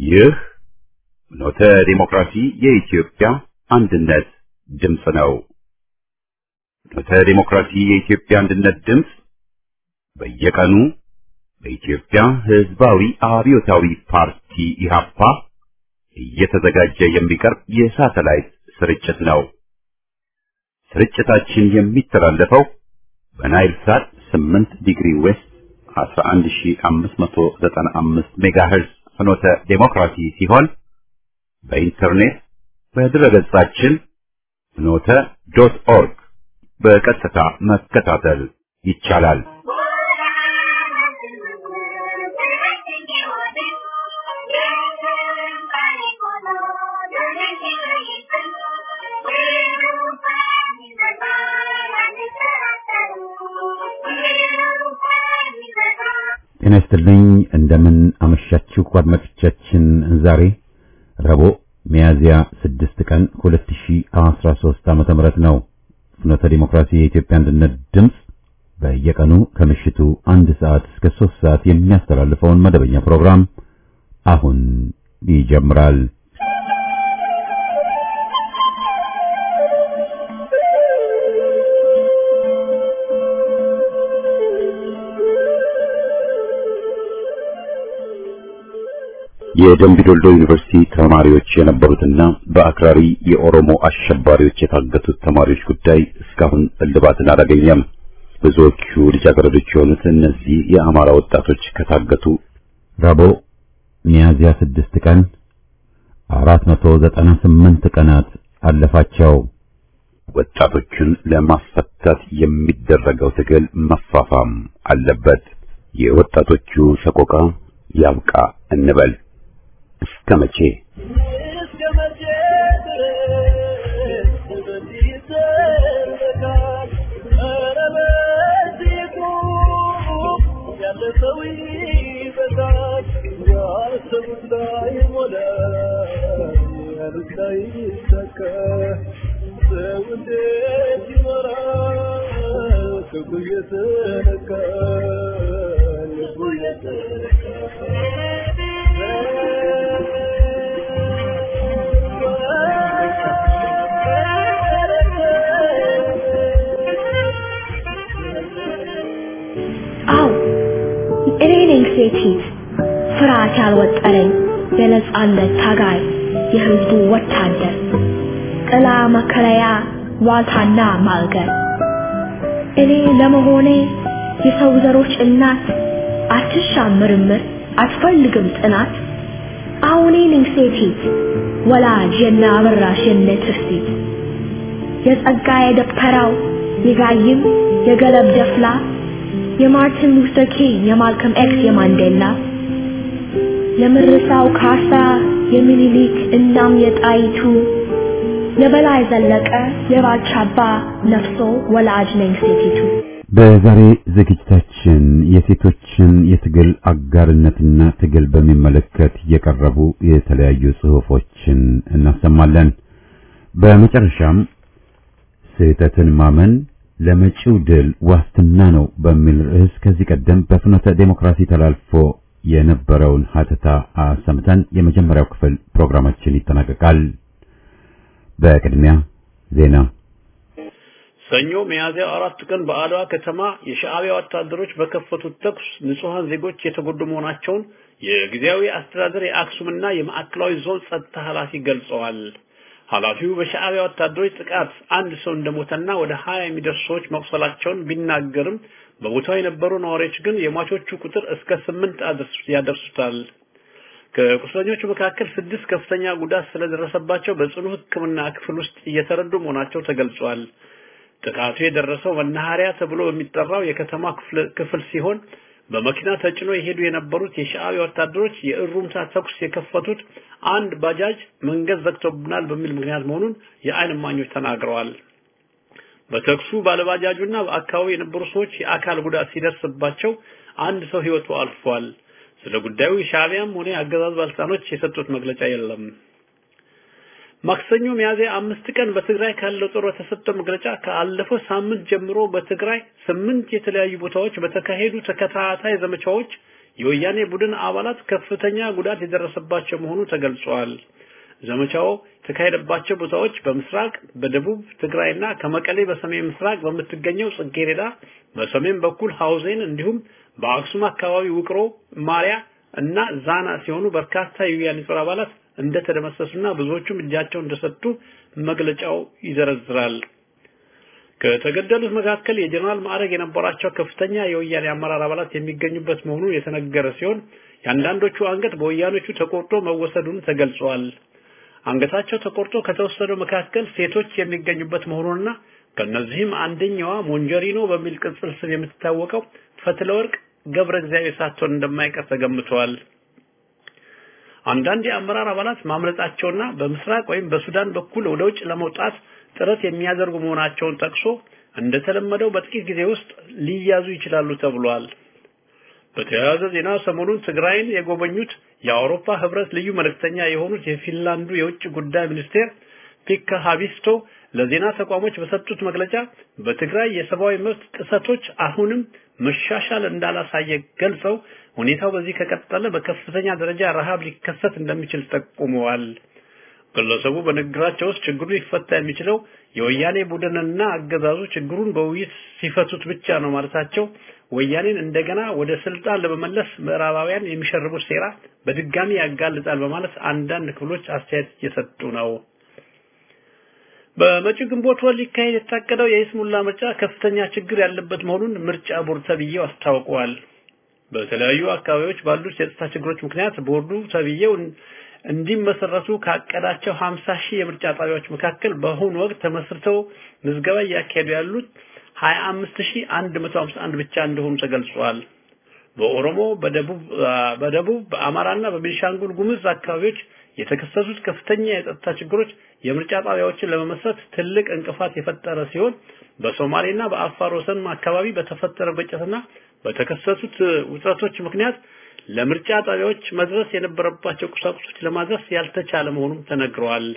ይህ ኖተ ዲሞክራሲ የኢትዮጵያ አንድነት ድምፅ ነው። ኖተ ዲሞክራሲ የኢትዮጵያ አንድነት ድምፅ በየቀኑ በኢትዮጵያ ሕዝባዊ አብዮታዊ ፓርቲ ኢህአፓ እየተዘጋጀ የሚቀርብ የሳተላይት ስርጭት ነው። ስርጭታችን የሚተላለፈው በናይል ሳት 8 ዲግሪ ዌስት 11595 ሜጋሄርዝ ፍኖተ ዴሞክራሲ ሲሆን በኢንተርኔት በድረገጻችን ፍኖተ ዶት ኦርግ በቀጥታ መከታተል ይቻላል። ጤና ይስጥልኝ። እንደምን አመሻችሁ አድማጮቻችን። ዛሬ ረቡዕ ሚያዝያ 6 ቀን 2013 ዓመተ ምህረት ነው። ፍኖተ ዲሞክራሲ የኢትዮጵያ አንድነት ድምፅ በየቀኑ ከምሽቱ አንድ ሰዓት እስከ 3 ሰዓት የሚያስተላልፈውን መደበኛ ፕሮግራም አሁን ይጀምራል። የደምቢ ዶልዶ ዩኒቨርሲቲ ተማሪዎች የነበሩትና በአክራሪ የኦሮሞ አሸባሪዎች የታገቱት ተማሪዎች ጉዳይ እስካሁን እልባትን አላገኘም። ብዙዎቹ ልጃገረዶች የሆኑት እነዚህ የአማራ ወጣቶች ከታገቱ ረቡዕ ሚያዝያ ስድስት ቀን አራት መቶ ዘጠና ስምንት ቀናት አለፋቸው። ወጣቶቹን ለማስፈታት የሚደረገው ትግል መፋፋም አለበት። የወጣቶቹ ሰቆቃ ያብቃ እንበል። እስከ መቼ አው እኔ ነኝ ሴቲት ፍርሃት ያልወጠረኝ የነጻነት ታጋይ የህዝቡ ወታደር ጥላ መከለያ ዋልታና ማልገር እኔ ለመሆኔ የሰው ዘሮች እናት አትሻም ምርምር አትፈልግም ጥናት አሁን እኔ ነኝ ሴቲት ወላጅ የነ አበራሽ የነ ትርሲት የጸጋዬ ደብተራው የጋይም የገለብ ደፍላ የማርቲን ሉተር ኪንግ የማልከም ኤክስ የማንዴላ የምርሳው ካሳ የሚኒሊክ እናም የጣይቱ የበላይ ዘለቀ የባልቻባ ነፍሶ ወላጅ ነኝ ሴቲቱ። በዛሬ ዝግጅታችን የሴቶችን የትግል አጋርነትና ትግል በሚመለከት የቀረቡ የተለያዩ ጽሑፎችን እናሰማለን። በመጨረሻም ስህተትን ማመን ለመጪው ድል ዋስትና ነው በሚል ርዕስ ከዚህ ቀደም በፍኖተ ዴሞክራሲ ተላልፎ የነበረውን ሀተታ አሰምተን የመጀመሪያው ክፍል ፕሮግራማችን ይጠናቀቃል። በቅድሚያ ዜና። ሰኞ ሚያዝያ አራት ቀን በአድዋ ከተማ የሻዕቢያ ወታደሮች በከፈቱት ተኩስ ንጹሐን ዜጎች የተጎዱ መሆናቸውን የጊዜያዊ አስተዳደር የአክሱምና የማዕከላዊ ዞን ጸጥታ ኃላፊ ገልጸዋል። ኃላፊው በሻዕቢያ ወታደሮች ጥቃት አንድ ሰው እንደሞተና ወደ ሀያ የሚደርሱ ሰዎች መቁሰላቸውን ቢናገርም በቦታው የነበሩ ነዋሪዎች ግን የሟቾቹ ቁጥር እስከ ስምንት ያደርሱታል። ከቁስለኞቹ መካከል ስድስት ከፍተኛ ጉዳት ስለደረሰባቸው በጽኑ ሕክምና ክፍል ውስጥ እየተረዱ መሆናቸው ተገልጿል። ጥቃቱ የደረሰው መናኸሪያ ተብሎ በሚጠራው የከተማ ክፍል ሲሆን በመኪና ተጭኖ የሄዱ የነበሩት የሻዕቢያ ወታደሮች የእሩምታ ተኩስ የከፈቱት አንድ ባጃጅ መንገድ ዘግቶብናል በሚል ምክንያት መሆኑን የዓይን እማኞች ተናግረዋል። በተኩሱ ባለባጃጁና በአካባቢው የነበሩ ሰዎች የአካል ጉዳት ሲደርስባቸው አንድ ሰው ሕይወቱ አልፏል። ስለ ጉዳዩ የሻዕቢያም ሆነ የአገዛዝ ባለስልጣኖች የሰጡት መግለጫ የለም። ማክሰኞ ሚያዝያ አምስት ቀን በትግራይ ካለው ጦር በተሰጠው መግለጫ ካለፈው ሳምንት ጀምሮ በትግራይ ስምንት የተለያዩ ቦታዎች በተካሄዱ ተከታታይ ዘመቻዎች የወያኔ ቡድን አባላት ከፍተኛ ጉዳት የደረሰባቸው መሆኑ ተገልጿል። ዘመቻው የተካሄደባቸው ቦታዎች በምስራቅ በደቡብ ትግራይና ከመቀሌ በሰሜን ምስራቅ በምትገኘው ጽጌሬዳ፣ በሰሜን በኩል ሐውዜን እንዲሁም በአክሱም አካባቢ ውቅሮ፣ ማሪያ እና ዛና ሲሆኑ በርካታ የወያኔ ጦር አባላት እንደተደመሰሱና ብዙዎቹም እጃቸውን እንደሰጡ መግለጫው ይዘረዝራል። ከተገደሉት መካከል የጀነራል ማዕረግ የነበራቸው ከፍተኛ የወያኔ አመራር አባላት የሚገኙበት መሆኑ የተነገረ ሲሆን የአንዳንዶቹ አንገት በወያኖቹ ተቆርጦ መወሰዱን ተገልጿል። አንገታቸው ተቆርጦ ከተወሰደው መካከል ሴቶች የሚገኙበት መሆኑንና ከነዚህም አንደኛዋ ሞንጀሪኖ በሚል ቅጽል ስም የምትታወቀው ፈትለወርቅ ገብረ እግዚአብሔር ሳትሆን እንደማይቀር ተገምቷል። አንዳንድ የአመራር አባላት ማምለጣቸውና በምስራቅ ወይም በሱዳን በኩል ወደ ውጭ ለመውጣት ጥረት የሚያደርጉ መሆናቸውን ጠቅሶ እንደተለመደው በጥቂት ጊዜ ውስጥ ሊያዙ ይችላሉ ተብሏል። በተያያዘ ዜና ሰሞኑን ትግራይን የጎበኙት የአውሮፓ ህብረት ልዩ መልእክተኛ የሆኑት የፊንላንዱ የውጭ ጉዳይ ሚኒስቴር ፒካ ሃቢስቶ ለዜና ተቋሞች በሰጡት መግለጫ በትግራይ የሰብአዊ መብት ጥሰቶች አሁንም መሻሻል እንዳላሳየ ገልጸው ሁኔታው በዚህ ከቀጠለ በከፍተኛ ደረጃ ረሃብ ሊከሰት እንደሚችል ጠቁመዋል። ግለሰቡ በንግግራቸው ውስጥ ችግሩ ሊፈታ የሚችለው የወያኔ ቡድንና አገዛዙ ችግሩን በውይይት ሲፈቱት ብቻ ነው ማለታቸው ወያኔን እንደገና ወደ ስልጣን ለመመለስ ምዕራባውያን የሚሸርቡት ሴራ በድጋሚ ያጋልጣል በማለት አንዳንድ ክፍሎች አስተያየት እየሰጡ ነው። በመጪው ግንቦት ወር ሊካሄድ የታቀደው የይስሙላ ምርጫ ከፍተኛ ችግር ያለበት መሆኑን ምርጫ ቦርድ ተብዬው አስታውቀዋል። በተለያዩ አካባቢዎች ባሉት የጸጥታ ችግሮች ምክንያት ቦርዱ ተብዬው እንዲመሰረቱ ካቀዳቸው 50 ሺህ የምርጫ ጣቢያዎች መካከል በአሁኑ ወቅት ተመስርተው ምዝገባ እያካሄዱ ያሉት 25151 ብቻ እንደሆኑ ተገልጿል። በኦሮሞ፣ በደቡብ በደቡብ በአማራና በቤንሻንጉል ጉሙዝ አካባቢዎች የተከሰቱት ከፍተኛ የጸጥታ ችግሮች የምርጫ ጣቢያዎችን ለመመስረት ትልቅ እንቅፋት የፈጠረ ሲሆን በሶማሌና በአፋር ወሰን አካባቢ በተፈጠረ ግጭትና በተከሰቱት ውጥረቶች ምክንያት ለምርጫ ጣቢያዎች መድረስ የነበረባቸው ቁሳቁሶች ለማድረስ ያልተቻለ መሆኑም ተነግረዋል።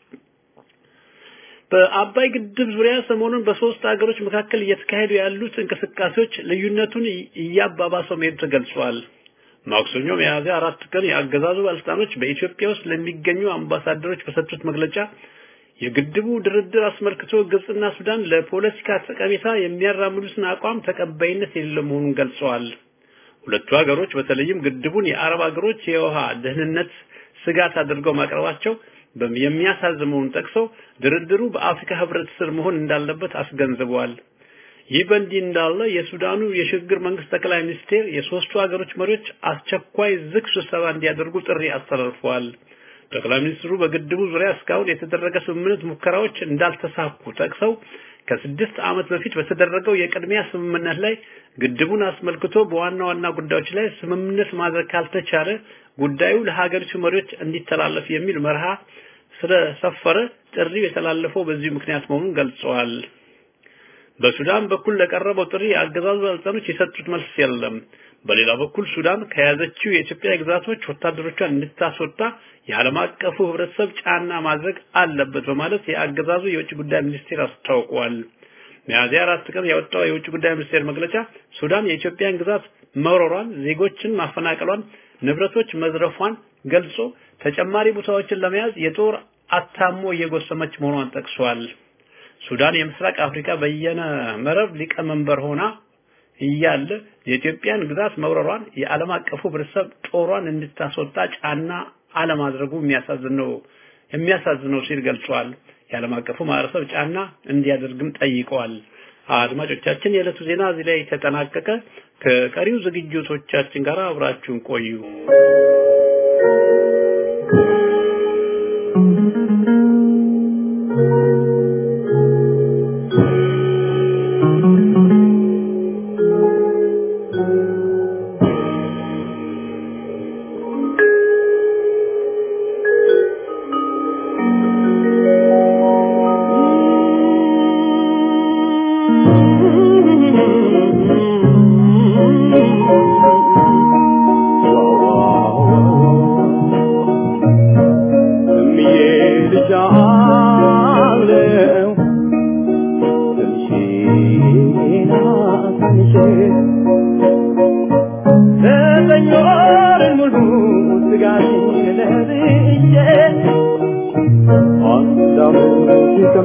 በአባይ ግድብ ዙሪያ ሰሞኑን በሶስት ሀገሮች መካከል እየተካሄዱ ያሉት እንቅስቃሴዎች ልዩነቱን እያባባሰው መሄዱ ተገልጿል። ማክሰኞ ሚያዝያ አራት ቀን የአገዛዙ ባለስልጣኖች በኢትዮጵያ ውስጥ ለሚገኙ አምባሳደሮች በሰጡት መግለጫ የግድቡ ድርድር አስመልክቶ ግብጽና ሱዳን ለፖለቲካ ጠቀሜታ የሚያራምዱትን አቋም ተቀባይነት የሌለው መሆኑን ገልጸዋል። ሁለቱ ሀገሮች በተለይም ግድቡን የአረብ ሀገሮች የውሃ ደህንነት ስጋት አድርገው ማቅረባቸው የሚያሳዝን መሆኑን ጠቅሰው ድርድሩ በአፍሪካ ህብረት ስር መሆን እንዳለበት አስገንዝበዋል። ይህ በእንዲህ እንዳለ የሱዳኑ የሽግግር መንግስት ጠቅላይ ሚኒስቴር የሶስቱ ሀገሮች መሪዎች አስቸኳይ ዝግ ስብሰባ እንዲያደርጉ ጥሪ አስተላልፈዋል። ጠቅላይ ሚኒስትሩ በግድቡ ዙሪያ እስካሁን የተደረገ ስምምነት ሙከራዎች እንዳልተሳኩ ጠቅሰው ከስድስት ዓመት በፊት በተደረገው የቅድሚያ ስምምነት ላይ ግድቡን አስመልክቶ በዋና ዋና ጉዳዮች ላይ ስምምነት ማድረግ ካልተቻለ ጉዳዩ ለሀገሪቱ መሪዎች እንዲተላለፍ የሚል መርሃ ስለሰፈረ ጥሪው የተላለፈው በዚህ ምክንያት መሆኑን ገልጸዋል። በሱዳን በኩል ለቀረበው ጥሪ የአገዛዙ ባለስልጣኖች የሰጡት መልስ የለም። በሌላ በኩል ሱዳን ከያዘችው የኢትዮጵያ ግዛቶች ወታደሮቿን እንድታስወጣ የዓለም አቀፉ ህብረተሰብ ጫና ማድረግ አለበት በማለት የአገዛዙ የውጭ ጉዳይ ሚኒስቴር አስታውቋል። ሚያዝያ አራት ቀን ያወጣው የውጭ ጉዳይ ሚኒስቴር መግለጫ ሱዳን የኢትዮጵያን ግዛት መውረሯን፣ ዜጎችን ማፈናቀሏን፣ ንብረቶች መዝረፏን ገልጾ ተጨማሪ ቦታዎችን ለመያዝ የጦር አታሞ እየጎሰመች መሆኗን ጠቅሷል። ሱዳን የምስራቅ አፍሪካ በየነ መረብ ሊቀመንበር ሆና እያለ የኢትዮጵያን ግዛት መውረሯን የዓለም አቀፉ ህብረተሰብ ጦሯን እንድታስወጣ ጫና አለማድረጉ የሚያሳዝነው የሚያሳዝነው ሲል ገልጿል። የዓለም አቀፉ ማህበረሰብ ጫና እንዲያደርግም ጠይቀዋል። አድማጮቻችን፣ የዕለቱ ዜና እዚህ ላይ ተጠናቀቀ። ከቀሪው ዝግጅቶቻችን ጋር አብራችሁን ቆዩ። Oh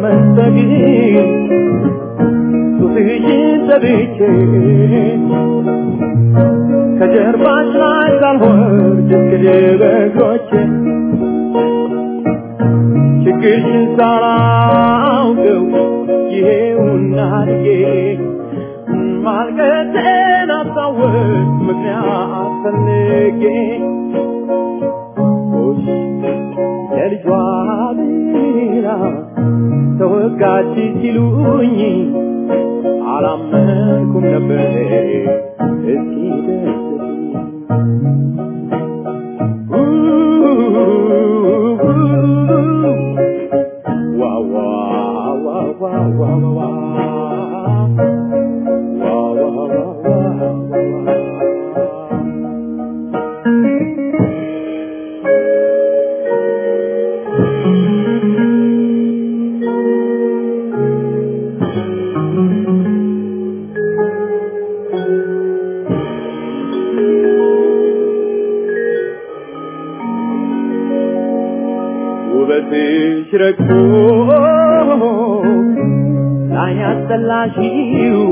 መስጠጊ ጡትሽን ሰብቼ ከጀርባሽ ላይ ሳልወርድ እስክድ በእግሮቼ ችግርሽን ሳላውቀው ይሄውና ልጄ ማልቀሴን አስታወስ ምክንያት ፈልጌ ጎሽ የልጇ ብላ ተወጋች ሲሉኝ አላመንኩም ነበር እስኪ ደስ wow wow wow wow wow wow wow wow wow ውበትሽ ረግቶ ላይ ያስጠላሽው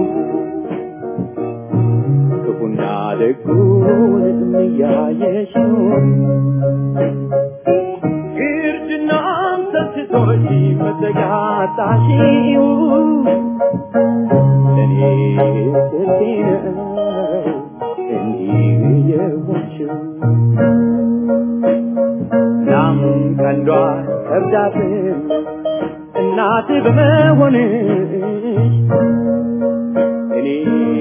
ክፉና ደጉን እያየሽው ግርድናም ሰስቶሽ መዘጋጣሽው ለእኔ ስልቴ ነው እንዲህ የሆንሽው እናም ቀንዷ ከብዳትም እናት በመሆንሽ እኔ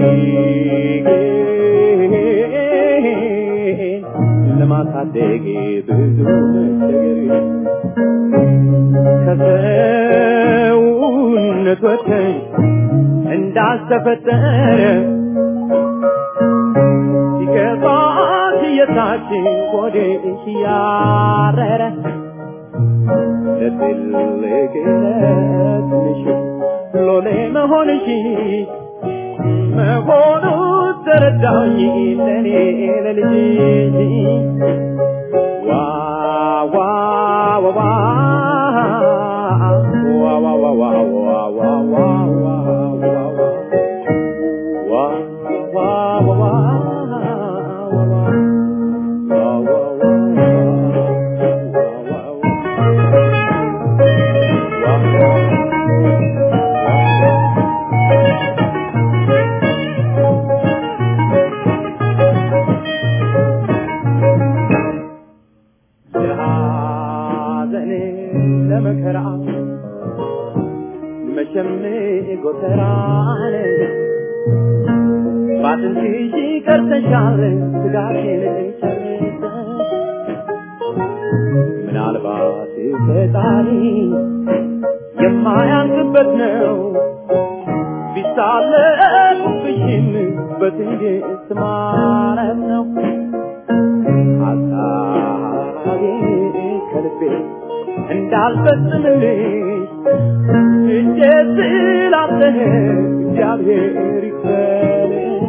ግን ለማሳደግ ብዙ መቸገር ከሰውነት ወጥተሽ እንዳልተፈጠረ ሲገባት የታች ሆድሽ ያረረ ለትልቅ ለትንሽ ሎሌ መሆንሽ መሆኑ ተረዳኝ ለኔ ለልጅሽ ዋ ዋ ዋ ዋ ዋ ዋ ዋ ዋ ዋ ዋ ዋ ዋ ዋ ለሐዘን ለመከራ መቼም ጎተራን ባትንትሽ ቀርተሻል ስጋቴን ጨርሰሽ ምናልባት ፈጣሪ የማያንስበት ነው ቢሳለቁብሽም በትዕግስት ማረፍ ነው ሀሳቤ ከልቤ እንዳልፈጽምልሽ እጄ ስላጠነ እግዚአብሔር ይክፈልሽ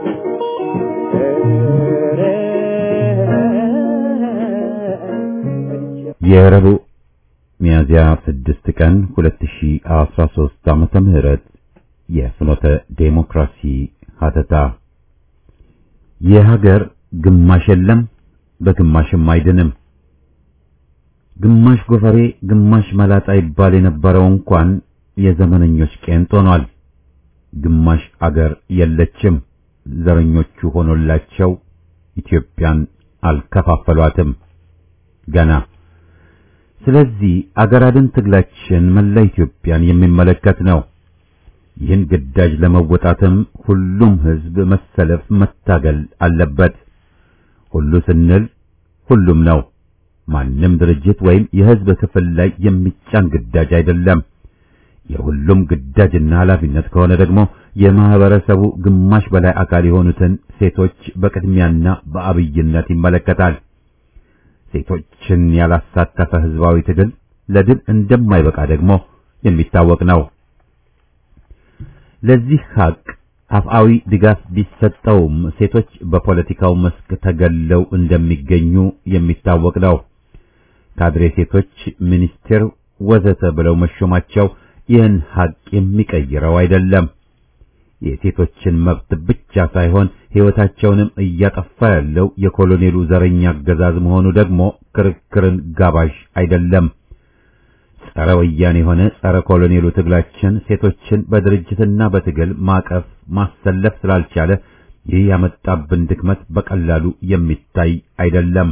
የረቡዕ ሚያዝያ 6 ቀን 2013 ዓመተ ምህረት የፍኖተ ዴሞክራሲ ሀተታ የሀገር ግማሽ የለም በግማሽም አይድንም። ግማሽ ጎፈሬ ግማሽ መላጣ ይባል የነበረው እንኳን የዘመነኞች ቄንጥ ሆኗል። ግማሽ አገር የለችም። ዘረኞቹ ሆኖላቸው ኢትዮጵያን አልከፋፈሏትም ገና። ስለዚህ አገር አድን ትግላችን መላ ኢትዮጵያን የሚመለከት ነው። ይህን ግዳጅ ለመወጣትም ሁሉም ሕዝብ መሰለፍ መታገል አለበት። ሁሉ ስንል ሁሉም ነው። ማንም ድርጅት ወይም የሕዝብ ክፍል ላይ የሚጫን ግዳጅ አይደለም። የሁሉም ግዳጅና ኃላፊነት ከሆነ ደግሞ የማህበረሰቡ ግማሽ በላይ አካል የሆኑትን ሴቶች በቅድሚያና በአብይነት ይመለከታል። ሴቶችን ያላሳተፈ ህዝባዊ ትግል ለድል እንደማይበቃ ደግሞ የሚታወቅ ነው። ለዚህ ሀቅ አፍአዊ ድጋፍ ቢሰጠውም ሴቶች በፖለቲካው መስክ ተገለው እንደሚገኙ የሚታወቅ ነው። ካድሬ ሴቶች ሚኒስቴር ወዘተ ብለው መሾማቸው ይህን ሀቅ የሚቀይረው አይደለም። የሴቶችን መብት ብቻ ሳይሆን ሕይወታቸውንም እያጠፋ ያለው የኮሎኔሉ ዘረኛ አገዛዝ መሆኑ ደግሞ ክርክርን ጋባዥ አይደለም። ጸረ ወያኔ የሆነ ጸረ ኮሎኔሉ ትግላችን ሴቶችን በድርጅትና በትግል ማቀፍ ማሰለፍ ስላልቻለ ይህ ያመጣብን ድክመት በቀላሉ የሚታይ አይደለም።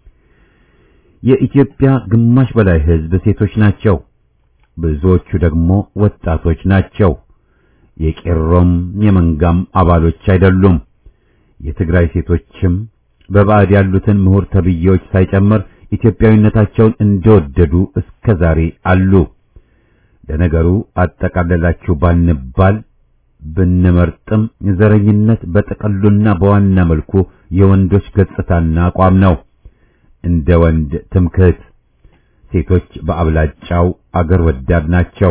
የኢትዮጵያ ግማሽ በላይ ሕዝብ ሴቶች ናቸው። ብዙዎቹ ደግሞ ወጣቶች ናቸው። የቄሮም የመንጋም አባሎች አይደሉም። የትግራይ ሴቶችም በባዕድ ያሉትን ምሁር ተብዬዎች ሳይጨምር ኢትዮጵያዊነታቸውን እንደወደዱ እስከ ዛሬ አሉ። ለነገሩ አጠቃለላችሁ ባንባል ብንመርጥም ዘረኝነት በጥቅሉና በዋና መልኩ የወንዶች ገጽታና አቋም ነው። እንደ ወንድ ትምክህት ሴቶች በአብላጫው አገር ወዳድ ናቸው።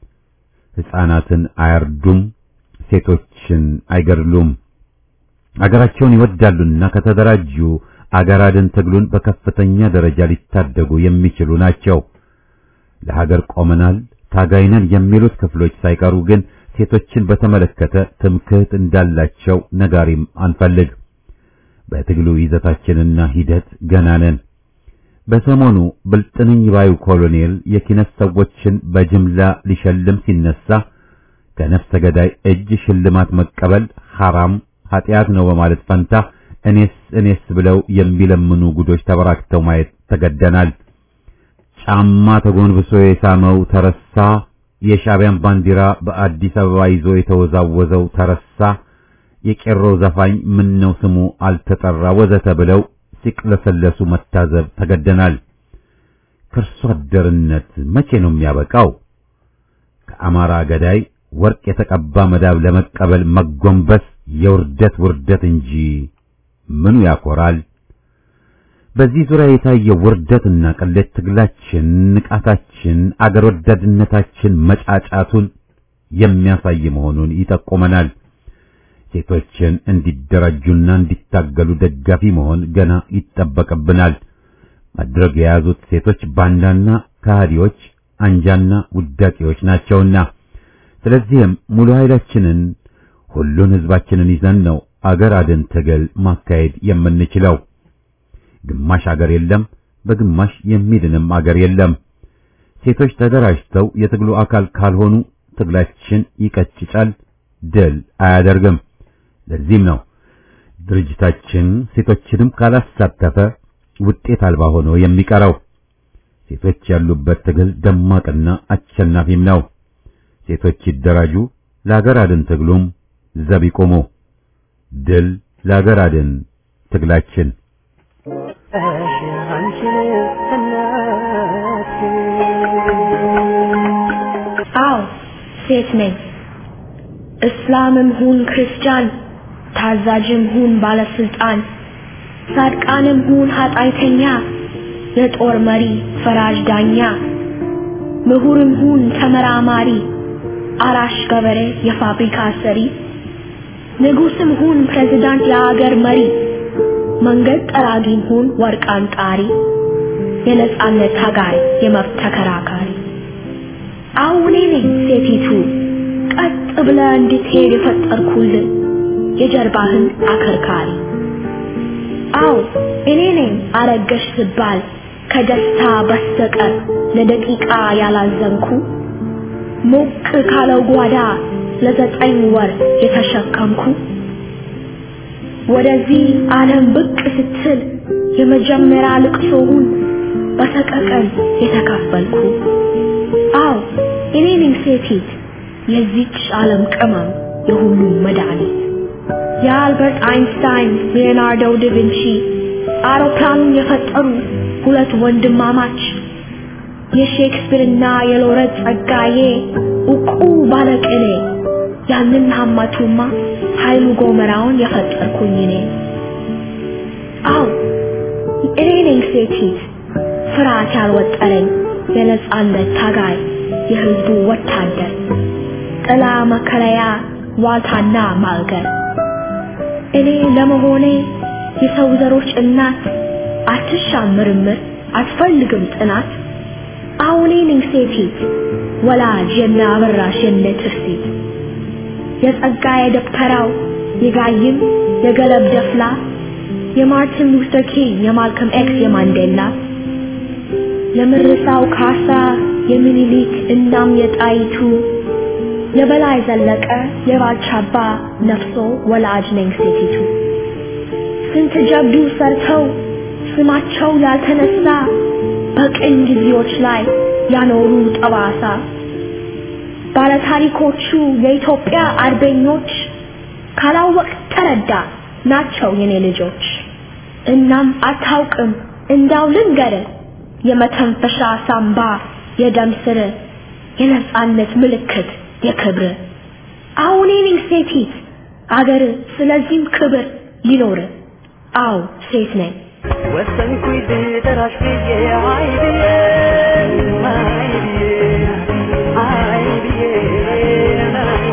ሕፃናትን አያርዱም፣ ሴቶችን አይገድሉም። አገራቸውን ይወዳሉና ከተደራጁ አገር አድን ትግሉን በከፍተኛ ደረጃ ሊታደጉ የሚችሉ ናቸው። ለሀገር ቆመናል፣ ታጋይነን የሚሉት ክፍሎች ሳይቀሩ ግን ሴቶችን በተመለከተ ትምክህት እንዳላቸው ነጋሪም አንፈልግ። በትግሉ ይዘታችንና ሂደት ገና ነን። በሰሞኑ ብልጥንኝ ባዩ ኮሎኔል የኪነት ሰዎችን በጅምላ ሊሸልም ሲነሳ ከነፍሰ ገዳይ እጅ ሽልማት መቀበል ሐራም ኃጢአት ነው በማለት ፈንታ እኔስ እኔስ ብለው የሚለምኑ ጉዶች ተበራክተው ማየት ተገደናል። ጫማ ተጎንብሶ የሳመው ተረሳ፣ የሻዕቢያን ባንዲራ በአዲስ አበባ ይዞ የተወዛወዘው ተረሳ፣ የቄሮ ዘፋኝ ምን ነው ስሙ አልተጠራ ወዘተ ብለው ሲቅለሰለሱ መታዘብ ተገደናል። ከርሶ አደርነት መቼ ነው የሚያበቃው? ከአማራ ገዳይ ወርቅ የተቀባ መዳብ ለመቀበል መጎንበስ የውርደት ውርደት እንጂ ምኑ ያኮራል? በዚህ ዙሪያ የታየው ውርደትና ቅሌት ትግላችን፣ ንቃታችን፣ አገር ወዳድነታችን መጫጫቱን የሚያሳይ መሆኑን ይጠቁመናል። ሴቶችን እንዲደራጁና እንዲታገሉ ደጋፊ መሆን ገና ይጠበቅብናል። መድረግ የያዙት ሴቶች ባንዳና ከሃዲዎች፣ አንጃና ውዳቂዎች ናቸውና ስለዚህም ሙሉ ኃይላችንን ሁሉን ሕዝባችንን ይዘን ነው አገር አድን ትግል ማካሄድ የምንችለው። ግማሽ አገር የለም፣ በግማሽ የሚድንም አገር የለም። ሴቶች ተደራጅተው የትግሉ አካል ካልሆኑ ትግላችን ይቀጭጫል፣ ድል አያደርግም። ለዚህም ነው ድርጅታችን ሴቶችንም ካላሳተፈ ውጤት አልባ ሆኖ የሚቀረው። ሴቶች ያሉበት ትግል ደማቅና አሸናፊም ነው። ሴቶች ይደራጁ፣ ለአገር አድን ትግሉም ዘብ ይቆሙ። ድል ለአገር አድን ትግላችን። አዎ ሴት ነኝ። እስላምም ሁን ክርስቲያን፣ ታዛዥም ሁን ባለስልጣን፣ ጻድቃንም ሁን ኃጢአተኛ፣ የጦር መሪ ፈራጅ ዳኛ፣ ምሁርም ሁን ተመራማሪ፣ አራሽ ገበሬ የፋብሪካ ሰሪ፣ ንጉስም ሁን ፕሬዝዳንት የአገር መሪ፣ መንገድ ጠራጊም ሁን ወርቅ አንጣሪ፣ የነጻነት ታጋይ የመብት ተከራካሪ አሁን እኔ ነኝ ሴቲቱ ቀጥ ብለህ እንድትሄድ የፈጠርኩልን የጀርባህን አከርካሪ። አዎ እኔ ነኝ አረገሽ ስባል ከደስታ በስተቀር ለደቂቃ ያላዘንኩ ሞቅ ካለው ጓዳ ለዘጠኝ ወር የተሸከምኩ ወደዚህ ዓለም ብቅ ስትል የመጀመሪያ ልቅሶውን በሰቀቀን የተካፈልኩ አዎ እኔ ነኝ ሴቲት የዚች ዓለም ቅመም የሁሉም መድኃኒት የአልበርት አይንስታይን ሊዮናርዶ ዳቪንቺ አውሮፕላኑን የፈጠሩ ሁለት ወንድማማች የሼክስፒርና የሎረት ጸጋዬ ዕውቁ ባለቅኔ ያንን ሀማቱማ ኃይሉ ጎመራውን የፈጠርኩኝ እኔ አዎ እኔ ነኝ ሴቲት ፍርሃት ያልወጠረኝ የነጻነት ታጋይ የህዝቡ ወታደር ጥላ መከለያ ዋልታና ማልገር እኔ ለመሆኔ የሰው ዘሮች እናት አትሻም ምርምር አትፈልግም ጥናት አሁኔ ነኝ ሴቲት ወላጅ የነ አበራሽ የነ ትርሲት የጸጋዬ ደብተራው የጋይም የገለብ ደፍላ የማርቲን ሉተር ኪንግ የማልከም ኤክስ የማንዴላ የምርሳው ካሳ የሚኒሊክ እናም የጣይቱ የበላይ ዘለቀ የባልቻባ ነፍሶ ወላጅ ነኝ ሴቲቱ ስንት ጀብዱ ሰርተው ስማቸው ያልተነሳ በቅኝ ጊዜዎች ላይ ያኖሩ ጠባሳ ባለታሪኮቹ የኢትዮጵያ አርበኞች ካላወቅ ተረዳ ናቸው የኔ ልጆች። እናም አታውቅም እንዳው ልንገር የመተንፈሻ ሳምባ የደም ስር የነጻነት ምልክት የክብር አሁን እኔ ሴቲት አገር ስለዚህም ክብር ይኖር አው ሴት ነኝ ወሰንኩኝ ልጠራሽ ብዬ አይ ብዬ አይ ብዬ አይ ብዬ አይ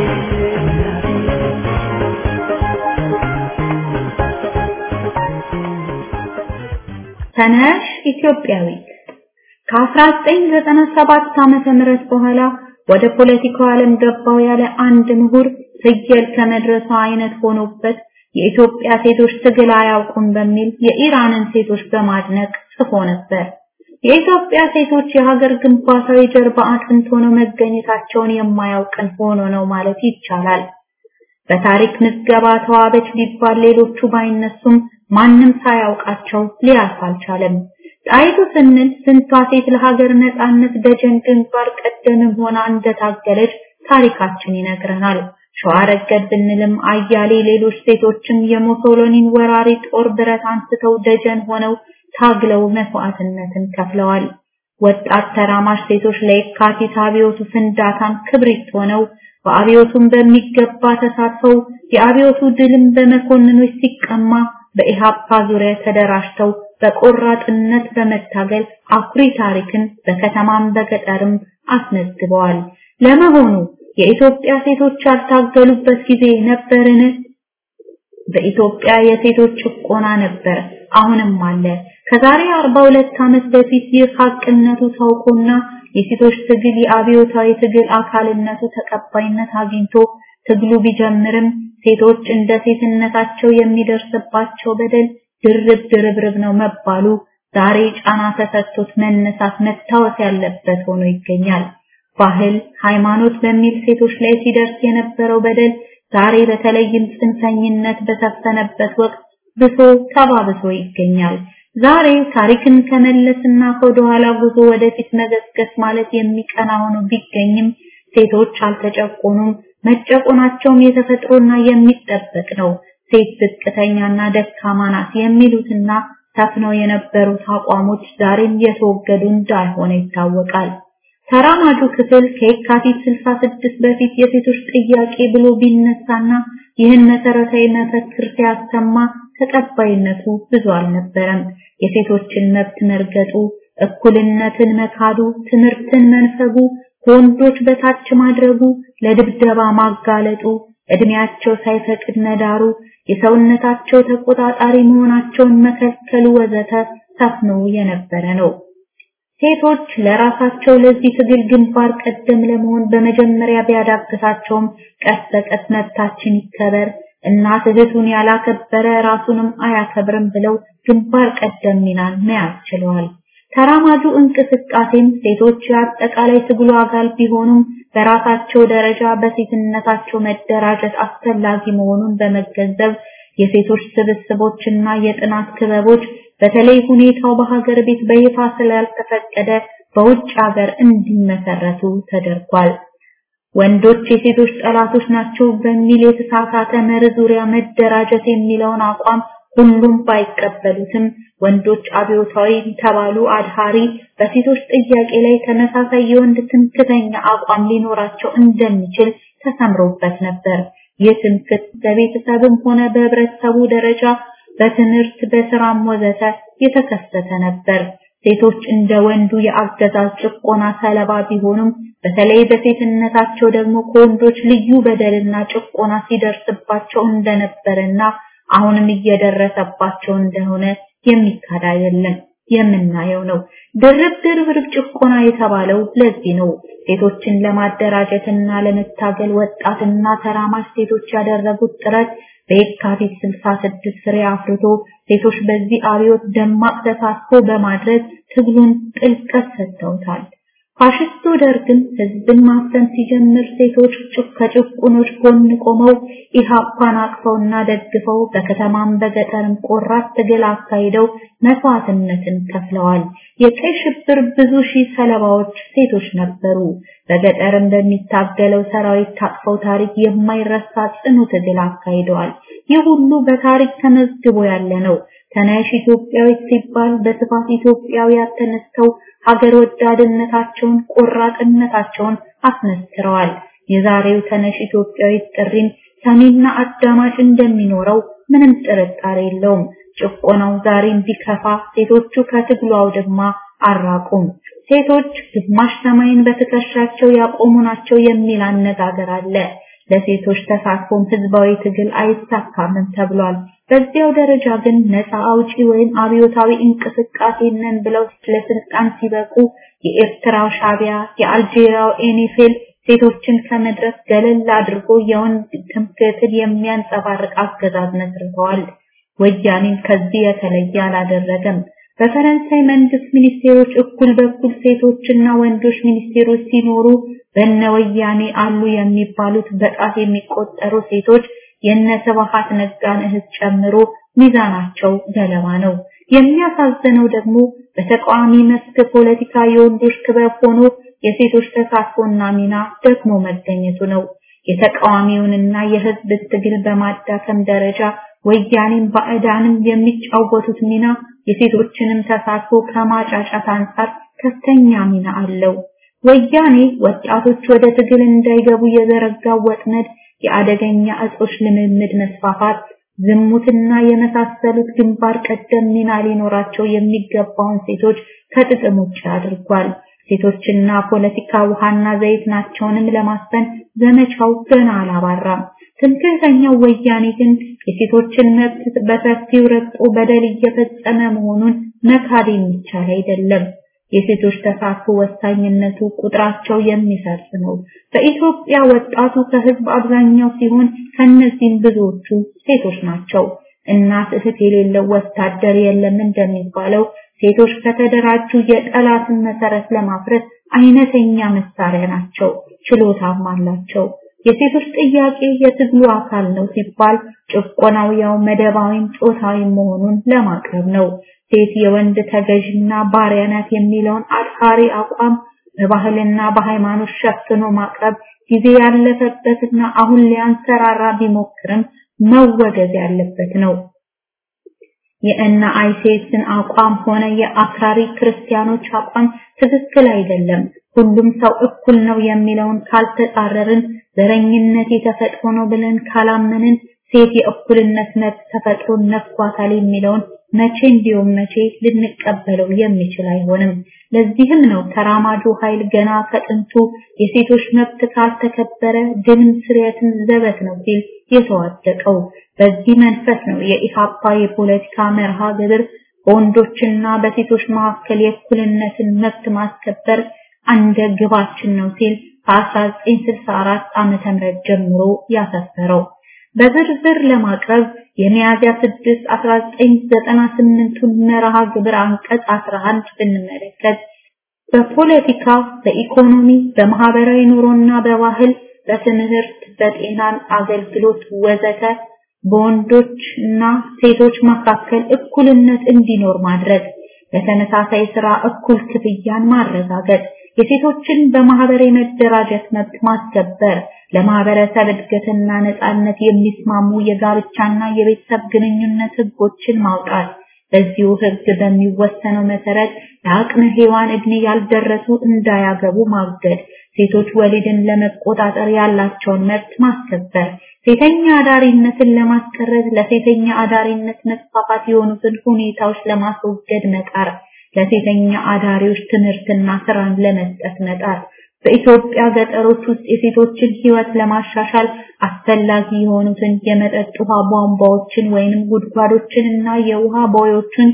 ተነሽ ኢትዮጵያዊት ከ1997 ዓመተ ምህረት በኋላ ወደ ፖለቲካው ዓለም ገባው ያለ አንድ ምሁር ፍየል ከመድረሷ አይነት ሆኖበት የኢትዮጵያ ሴቶች ትግል አያውቁም በሚል የኢራንን ሴቶች በማድነቅ ጽፎ ነበር። የኢትዮጵያ ሴቶች የሀገር ግንባታዊ ጀርባ አጥንት ሆነው መገኘታቸውን የማያውቅን ሆኖ ነው ማለት ይቻላል። በታሪክ ምዝገባ ተዋበች ሊባል ሌሎቹ ባይነሱም ማንም ሳያውቃቸው ሊያልፍ አልቻለም። ጣይቱ ስንል ስንቷ ሴት ለሀገር ነጻነት ደጀን ግንባር ቀደምም ሆና እንደታገለች ታሪካችን ይነግረናል። ሸዋ ረገድ ብንልም አያሌ ሌሎች ሴቶችም የሙሶሎኒን ወራሪ ጦር ብረት አንስተው ደጀን ሆነው ታግለው መስዋዕትነትን ከፍለዋል። ወጣት ተራማሽ ሴቶች ለየካቲት አብዮቱ ፍንዳታም ክብሪት ሆነው በአብዮቱም በሚገባ ተሳትፈው የአብዮቱ ድልም በመኮንኖች ሲቀማ በኢሃፓ ዙሪያ ተደራጅተው በቆራጥነት በመታገል አኩሪ ታሪክን በከተማም በገጠርም አስመዝግበዋል። ለመሆኑ የኢትዮጵያ ሴቶች ያልታገሉበት ጊዜ ነበርን? በኢትዮጵያ የሴቶች ጭቆና ነበር፣ አሁንም አለ። ከዛሬ 42 ዓመት በፊት ይህ ሀቅነቱ ታውቆና የሴቶች ትግል የአብዮታዊ ትግል አካልነቱ ተቀባይነት አግኝቶ ትግሉ ቢጀምርም ሴቶች እንደ ሴትነታቸው የሚደርስባቸው በደል ድርብ ድርብርብ ነው መባሉ ዛሬ ጫና ተሰጥቶት መነሳት መታወስ ያለበት ሆኖ ይገኛል። ባህል፣ ሃይማኖት በሚል ሴቶች ላይ ሲደርስ የነበረው በደል ዛሬ በተለይም ጽንፈኝነት በሰፈነበት ወቅት ብሶ ተባብሶ ይገኛል። ዛሬ ታሪክን ከመለስና ከወደኋላ ጉዞ ወደፊት መገስገስ ማለት የሚቀና ሆኖ ቢገኝም ሴቶች አልተጨቆኑም። መጨቆናቸውም የተፈጥሮና የሚጠበቅ ነው። ሴት ዝቅተኛና ደካማ ናት የሚሉትና ሰፍነው የነበሩት አቋሞች ዛሬም የተወገዱ እንዳልሆነ ይታወቃል። ተራማጁ ክፍል ከየካቲት 66 በፊት የሴቶች ጥያቄ ብሎ ቢነሳና ይህን መሰረታዊ መፈክር ሲያሰማ ተቀባይነቱ ብዙ አልነበረም። የሴቶችን መብት መርገጡ፣ እኩልነትን መካዱ፣ ትምህርትን መንፈጉ፣ ከወንዶች በታች ማድረጉ፣ ለድብደባ ማጋለጡ፣ እድሜያቸው ሳይፈቅድ መዳሩ፣ የሰውነታቸው ተቆጣጣሪ መሆናቸውን መከልከሉ ወዘተ ሰፍኖ የነበረ ነው። ሴቶች ለራሳቸው ለዚህ ትግል ግንባር ቀደም ለመሆን በመጀመሪያ ቢያዳግታቸውም ቀስ በቀስ መብታችን ይከበር፣ እናት እህቱን ያላከበረ ራሱንም አያከብርም ብለው ግንባር ቀደም ሚናን መያዝ ችለዋል። ተራማጁ እንቅስቃሴም ሴቶች የአጠቃላይ ትግሉ አካል ቢሆኑም በራሳቸው ደረጃ በሴትነታቸው መደራጀት አስፈላጊ መሆኑን በመገንዘብ የሴቶች ስብስቦችና የጥናት ክበቦች በተለይ ሁኔታው በሀገር ቤት በይፋ ስላልተፈቀደ በውጭ ሀገር እንዲመሰረቱ ተደርጓል። ወንዶች የሴቶች ጠላቶች ናቸው በሚል የተሳሳተ መርህ ዙሪያ መደራጀት የሚለውን አቋም ሁሉም ባይቀበሉትም ወንዶች አብዮታዊ ተባሉ አድሃሪ በሴቶች ጥያቄ ላይ ተመሳሳይ የወንድ ትምክተኛ አቋም ሊኖራቸው እንደሚችል ተሰምሮበት ነበር። ይህ ትምክት በቤተሰብም ሆነ በህብረተሰቡ ደረጃ በትምህርት በስራም ወዘተ የተከሰተ ነበር። ሴቶች እንደ ወንዱ የአገዛዝ ጭቆና ሰለባ ቢሆኑም በተለይ በሴትነታቸው ደግሞ ከወንዶች ልዩ በደልና ጭቆና ሲደርስባቸው እንደነበረና አሁንም እየደረሰባቸው እንደሆነ የሚካድ አይደለም። የምናየው ነው። ድርብ ድርብ ጭቆና የተባለው ለዚህ ነው። ሴቶችን ለማደራጀትና ለመታገል ወጣትና ተራማጅ ሴቶች ያደረጉት ጥረት በየካቲት 66 ፍሬ አፍርቶ ሴቶች በዚህ አብዮት ደማቅ ተሳትፎ በማድረግ ትግሉን ጥልቀት ሰጥተውታል። ፋሽስቱ ደርግም ህዝብን ማፈን ሲጀምር ሴቶች ከጭቁኖች ጎን ቆመው ኢሃፓን አቅፈውና ደግፈው በከተማም በገጠርም ቆራት ትግል አካሂደው መስዋዕትነትን ከፍለዋል። የቀይ ሽብር ብዙ ሺህ ሰለባዎች ሴቶች ነበሩ። በገጠርም በሚታገለው ሰራዊት ታቅፈው ታሪክ የማይረሳ ጽኑ ትግል አካሂደዋል። ይህ ሁሉ በታሪክ ተመዝግቦ ያለ ነው። ተነሽ ኢትዮጵያዊት ሲባል በስፋት ኢትዮጵያውያን ተነስተው ሀገር ወዳድነታቸውን ቆራጥነታቸውን አስመስክረዋል። የዛሬው ተነሽ ኢትዮጵያዊት ጥሪን ሰሚና አዳማጭ እንደሚኖረው ምንም ጥርጣሬ የለውም። ጭቆናው ዛሬም ቢከፋ ሴቶቹ ከትግሉ አውድማ አራቁም። ሴቶች ግማሽ ሰማይን በትከሻቸው ያቆሙ ናቸው የሚል አነጋገር አለ። ለሴቶች ተሳትፎም ህዝባዊ ትግል አይሳካምም ተብሏል። በዚያው ደረጃ ግን ነፃ አውጪ ወይም አብዮታዊ እንቅስቃሴ ነን ብለው ለስልጣን ሲበቁ የኤርትራው ሻቢያ፣ የአልጄሪያው ኤኒፌል ሴቶችን ከመድረክ ገለል አድርጎ የወንድ ትምክህትን የሚያንጸባርቅ አገዛዝ መስርተዋል። ወያኔም ከዚህ የተለየ አላደረገም። በፈረንሳይ መንግስት ሚኒስቴሮች እኩል በኩል ሴቶችና ወንዶች ሚኒስቴሮች ሲኖሩ በነ ወያኔ አሉ የሚባሉት በጣት የሚቆጠሩ ሴቶች የነ ስብሐት ነጋን እህት ጨምሮ ሚዛናቸው ገለባ ነው። የሚያሳዝነው ደግሞ በተቃዋሚ መስክ ፖለቲካ የወንዶች ክበብ ሆኖ የሴቶች ተሳትፎና ሚና ደግሞ መገኘቱ ነው። የተቃዋሚውንና የህዝብ ትግል በማዳከም ደረጃ ወያኔም ባዕዳንም የሚጫወቱት ሚና የሴቶችንም ተሳትፎ ከማጫጫት አንጻር ከፍተኛ ሚና አለው። ወያኔ ወጣቶች ወደ ትግል እንዳይገቡ የዘረጋው ወጥመድ የአደገኛ እጾች ልምምድ መስፋፋት፣ ዝሙትና የመሳሰሉት ግንባር ቀደም ሚና ሊኖራቸው የሚገባውን ሴቶች ከጥቅም ውጭ አድርጓል። ሴቶችና ፖለቲካ ውሃና ዘይት ናቸውንም ለማስፈን ዘመቻው ገና አላባራም። ትምክህተኛው ወያኔ ግን የሴቶችን መብት በሰፊው ረግጦ በደል እየፈጸመ መሆኑን መካድ የሚቻል አይደለም። የሴቶች ተሳትፎ ወሳኝነቱ ቁጥራቸው የሚሰርጽ ነው። በኢትዮጵያ ወጣቱ ከህዝብ አብዛኛው ሲሆን ከነዚህም ብዙዎቹ ሴቶች ናቸው። እናት እህት የሌለው ወታደር የለም እንደሚባለው ሴቶች ከተደራጁ የጠላትን መሰረት ለማፍረስ አይነተኛ መሳሪያ ናቸው፣ ችሎታም አላቸው። የሴቶች ጥያቄ የትግሉ አካል ነው ሲባል ጭቆናው ያው መደባዊም ጾታዊም መሆኑን ለማቅረብ ነው። ሴት የወንድ ተገዥና ባሪያ ናት የሚለውን አድሃሪ አቋም በባህልና በሃይማኖት ሸፍኖ ማቅረብ ጊዜ ያለፈበትና አሁን ሊያንሰራራ ቢሞክርም መወገዝ ያለበት ነው። የእነ አይሴስን አቋም ሆነ የአክራሪ ክርስቲያኖች አቋም ትክክል አይደለም። ሁሉም ሰው እኩል ነው የሚለውን ካልተጻረርን፣ ዘረኝነት የተፈጥሮ ነው ብለን ካላመንን፣ ሴት የእኩልነት መብት ተፈጥሮ ነፍጓታል የሚለውን መቼ እንዲሁም መቼ ልንቀበለው የሚችል አይሆንም። ለዚህም ነው ተራማጁ ኃይል ገና ከጥንቱ የሴቶች መብት ካልተከበረ ድንም ስርየትም ዘበት ነው ሲል የተዋደቀው። በዚህ መንፈስ ነው የኢሃፓ የፖለቲካ መርሃ ግብር በወንዶችና በሴቶች መካከል የእኩልነትን መብት ማስከበር አንደ ግባችን ነው ሲል ከ1964 ዓመተ ምህረት ጀምሮ ያሰፈረው። በዝርዝር ለማቅረብ የሚያዝያ 6 1998ቱን መርሃ ግብር አንቀጽ 11 ብንመለከት በፖለቲካ፣ በኢኮኖሚ፣ በማህበራዊ ኑሮና በባህል፣ በትምህርት፣ በጤናን አገልግሎት ወዘተ በወንዶች እና ሴቶች መካከል እኩልነት እንዲኖር ማድረግ፣ በተመሳሳይ ስራ እኩል ክፍያን ማረጋገጥ፣ የሴቶችን በማህበር የመደራጀት መብት ማስከበር፣ ለማህበረሰብ እድገትና ነጻነት የሚስማሙ የጋብቻና የቤተሰብ ግንኙነት ህጎችን ማውጣት፣ በዚሁ ህግ በሚወሰነው መሰረት ለአቅመ ሔዋን እድሜ ያልደረሱ እንዳያገቡ ማገድ፣ ሴቶች ወሊድን ለመቆጣጠር ያላቸውን መብት ማስከበር፣ ሴተኛ አዳሪነትን ለማስቀረት ለሴተኛ አዳሪነት መስፋፋት የሆኑትን ሁኔታዎች ለማስወገድ መጣር፣ ለሴተኛ አዳሪዎች ትምህርትና ስራን ለመስጠት መጣር፣ በኢትዮጵያ ገጠሮች ውስጥ የሴቶችን ህይወት ለማሻሻል አስፈላጊ የሆኑትን የመጠጥ ውሃ ቧንቧዎችን ወይንም ጉድጓዶችን እና የውሃ ቦዮችን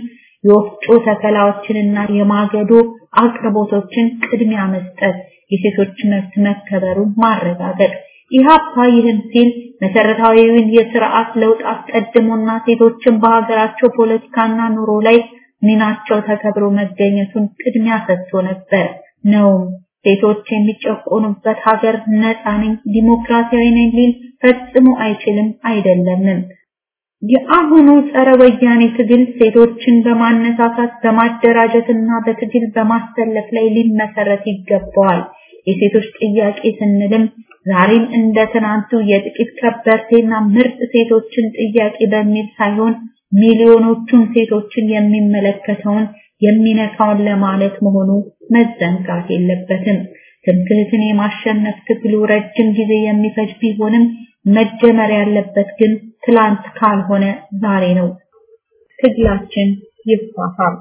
የወፍጮ ተከላዎችንና የማገዶ አቅርቦቶችን ቅድሚያ መስጠት፣ የሴቶች መብት መከበሩን ማረጋገጥ። ኢህአፓ ይህን ሲል መሰረታዊውን የስርዓት ለውጥ አስቀድሞና ሴቶችን በሀገራቸው ፖለቲካና ኑሮ ላይ ሚናቸው ተከብሮ መገኘቱን ቅድሚያ ሰጥቶ ነበር ነውም። ሴቶች የሚጨቆኑበት ሀገር ነፃ ነኝ ዲሞክራሲያዊ ነኝ ሊል ፈጽሞ አይችልም አይደለምም። የአሁኑ ጸረ ወያኔ ትግል ሴቶችን በማነሳሳት በማደራጀትና በትግል በማሰለፍ ላይ ሊመሰረት ይገባዋል። የሴቶች ጥያቄ ስንልም ዛሬም እንደ ትናንቱ የጥቂት ከበርቴና ምርጥ ሴቶችን ጥያቄ በሚል ሳይሆን ሚሊዮኖቹን ሴቶችን የሚመለከተውን የሚነካውን ለማለት መሆኑ መዘንጋት የለበትም። ትምክህትን የማሸነፍ ትግሉ ረጅም ጊዜ የሚፈጅ ቢሆንም መጀመር ያለበት ግን ትላንት ካልሆነ ዛሬ ነው። ትግላችን ይፋፋል።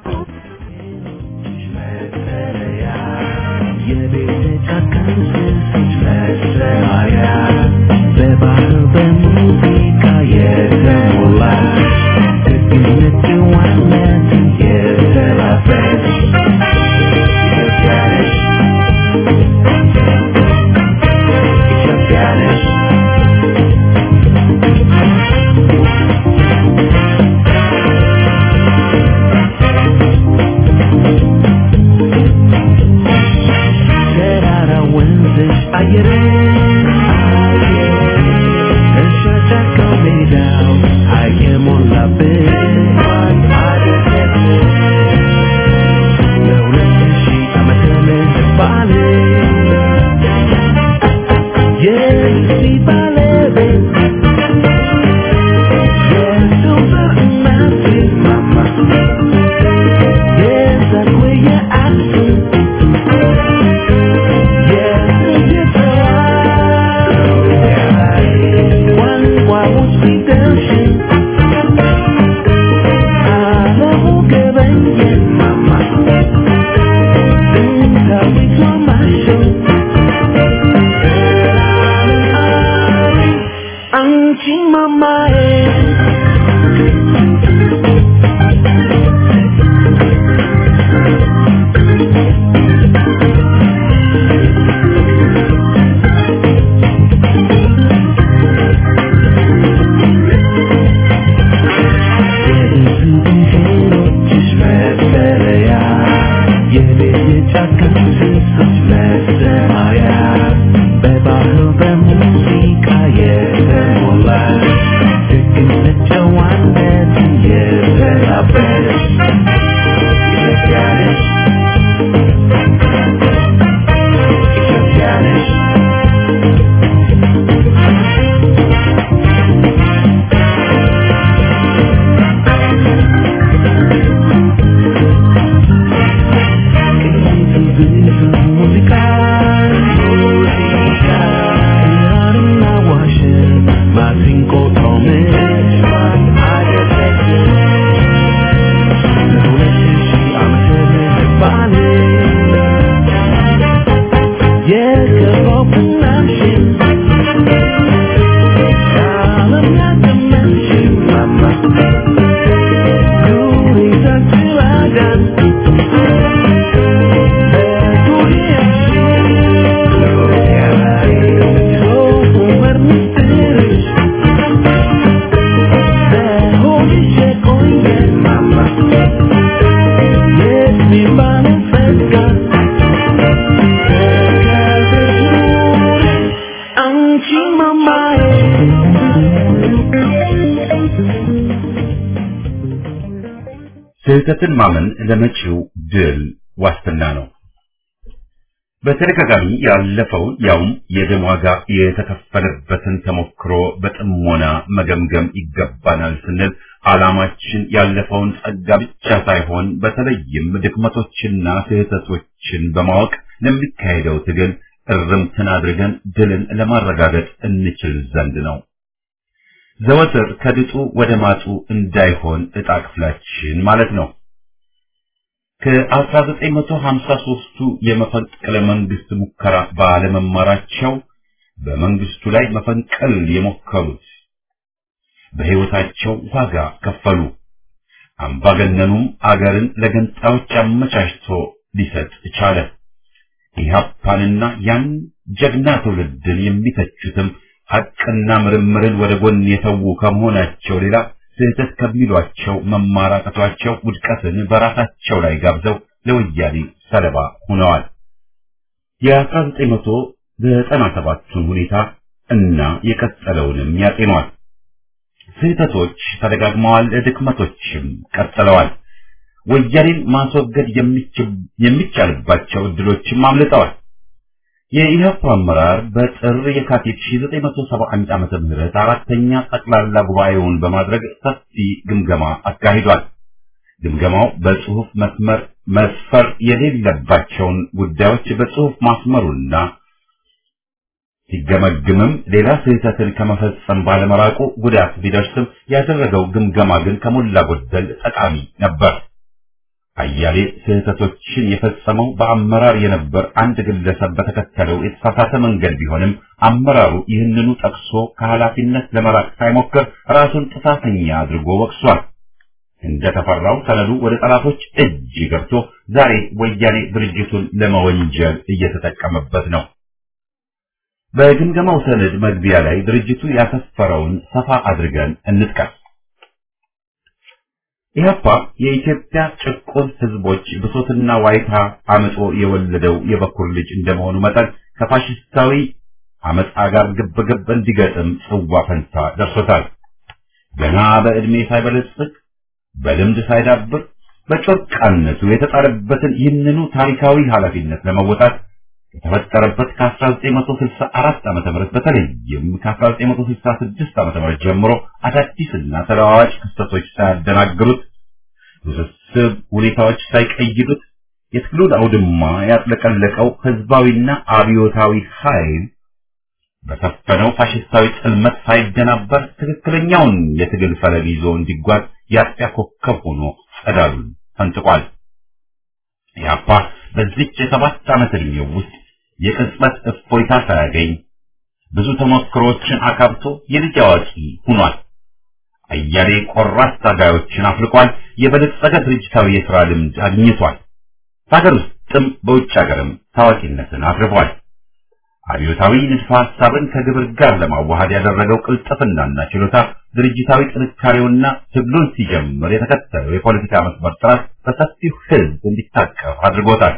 በባህል በሙዚቃ የተሞላ ደግነት ጨዋነት የተላበሰ ኢትዮጵያ ነሽ ኢትዮጵያ ነሽ ተራራ ወንዝሽ አየር እርሻ ጫካው ሜዳው አየሞላብሽ ለሁለት ሺህ ዓመተ ምህረት በዓል የዚህ ባለቤት የሰው ዘር እናት የዛጉዌ የአክሱም Mamae የእንስሶችሽ መጠለያ የቤት የጫካ እንስሶች መሰማሪያ በባህል በሙዚቃ የተሞላ ደግነት ጨዋነት የተላበሽ ኢትዮጵያ ነሽ ኢትዮጵያ ነሽ ስህተትን ማመን ለመጪው ድል ዋስትና ነው። በተደጋጋሚ ያለፈውን ያውም የደም ዋጋ የተከፈለበትን ተሞክሮ በጥሞና መገምገም ይገባናል ስንል ዓላማችን ያለፈውን ጸጋ ብቻ ሳይሆን በተለይም ድክመቶችና ስህተቶችን በማወቅ ለሚካሄደው ትግል እርምትን አድርገን ድልን ለማረጋገጥ እንችል ዘንድ ነው። ዘወትር ከድጡ ወደ ማጡ እንዳይሆን ዕጣ ክፍላችን ማለት ነው። ከ1953ቱ የመፈንቅለ መንግስት ሙከራ ባለመማራቸው በመንግስቱ ላይ መፈንቀል የሞከሩት በሕይወታቸው ዋጋ ከፈሉ። አምባገነኑም አገርን ለገንጣዮች አመቻችቶ ሊሰጥ ቻለ። ኢህአፓንና ያን ጀግና ትውልድን የሚተቹትም ሐቅና ምርምርን ወደ ጎን የተዉ ከመሆናቸው ሌላ ስህተት ከሚሏቸው መማራቀቷቸው ውድቀትን በራሳቸው ላይ ጋብዘው ለወያኔ ሰለባ ሆነዋል። የ1997ቱን ሁኔታ እና የቀጠለውንም ያጤኗል። ስህተቶች ተደጋግመዋል፣ ድክመቶችም ቀጥለዋል። ወያኔን ማስወገድ የሚቻልባቸው እድሎችም አምልጠዋል። የኢህአፓ አመራር በጥር የካቲት 1971 ዓመተ ምህረት አራተኛ ጠቅላላ ጉባኤውን በማድረግ ሰፊ ግምገማ አካሂዷል። ግምገማው በጽሁፍ መስመር መስፈር የሌለባቸውን ጉዳዮች በጽሁፍ ማስመሩና ሲገመግምም ሌላ ስህተትን ከመፈጸም ባለመራቁ ጉዳት ቢደርስም ያደረገው ግምገማ ግን ከሞላ ጎደል ጠቃሚ ነበር። አያሌ ስህተቶችን የፈጸመው በአመራር የነበር አንድ ግለሰብ በተከተለው የተሳሳተ መንገድ ቢሆንም አመራሩ ይህንኑ ጠቅሶ ከኃላፊነት ለመራቅ ሳይሞክር ራሱን ጥፋተኛ አድርጎ ወቅሷል። እንደተፈራው ሰነዱ ወደ ጠላቶች እጅ ገብቶ ዛሬ ወያኔ ድርጅቱን ለመወንጀል እየተጠቀመበት ነው። በግምገማው ሰነድ መግቢያ ላይ ድርጅቱ ያሰፈረውን ሰፋ አድርገን እንጥቀስ። ኢህአፓ የኢትዮጵያ ጭቁን ህዝቦች ብሶትና ዋይታ አመጾ የወለደው የበኩር ልጅ እንደመሆኑ መጠን ከፋሽስታዊ አመጻ ጋር ግብግብ እንዲገጥም ጽዋ ፈንታ ደርሶታል። ገና በዕድሜ ሳይበለጽግ በልምድ ሳይዳብር በጮርቃነቱ የተጣለበትን ይህንኑ ታሪካዊ ኃላፊነት ለመወጣት ከተፈጠረበት ከ1964 ዓመተ ምህረት በተለይም ከ1966 ዓመተ ምህረት ጀምሮ አዳዲስና ተለዋዋጭ ክስተቶች ሳያደናግሩት ውስብስብ ሁኔታዎች ሳይቀይዱት የትግሉን አውድማ ያጥለቀለቀው ህዝባዊና አብዮታዊ ኃይል በሰፈነው ፋሽስታዊ ጽልመት ሳይደናበር ትክክለኛውን የትግል ፈለግ ይዞ እንዲጓዝ የአጥቢያ ኮከብ ሆኖ ጸዳሉን ፈንጥቋል። ኢህአፓ በዚች የሰባት ዓመት ዕድሜው ውስጥ የቅጽበት እፎይታ ሳያገኝ ብዙ ተሞክሮዎችን አካብቶ የልጅ አዋቂ ሆኗል። አያሌ ቆራጥ ታጋዮችን አፍልቋል። የበለጸገ ድርጅታዊ የሥራ ልምድ አግኝቷል። በሀገር ውስጥም በውጭ ሀገርም ታዋቂነትን አትርፏል። አብዮታዊ ንድፈ ሐሳብን ከግብር ጋር ለማዋሃድ ያደረገው ቅልጥፍናና ችሎታ ድርጅታዊ ጥንካሬውና ትግሉን ሲጀምር የተከተለው የፖለቲካ መስመር ጥራት በሰፊው ሕዝብ እንዲታቀፍ አድርጎታል።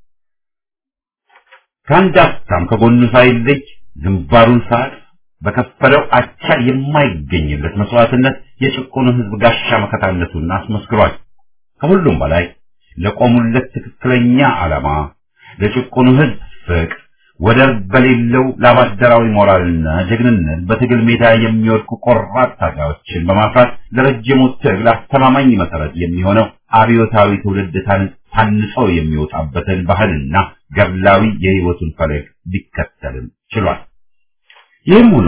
ከአንድ አፍታም ከጎኑ ሳይለይ ግንባሩን ሰዓት በከፈለው አቻ የማይገኝለት መስዋዕትነት የጭቁኑ ሕዝብ ጋሻ መከታነቱን አስመስክሯል። ከሁሉም በላይ ለቆሙለት ትክክለኛ ዓላማ ለጭቁኑ ሕዝብ ፍቅር ወደር በሌለው ለአባደራዊ ሞራልና ጀግንነት በትግል ሜዳ የሚወድቁ ቆራጥ ታጋዮችን በማፍራት ለረጅሙ ትግል አስተማማኝ መሰረት የሚሆነው አብዮታዊ ትውልድ ታንጾ የሚወጣበትን ባህልና ገድላዊ የሕይወቱን ፈለግ ሊከተልም ችሏል። ይህም ሆኖ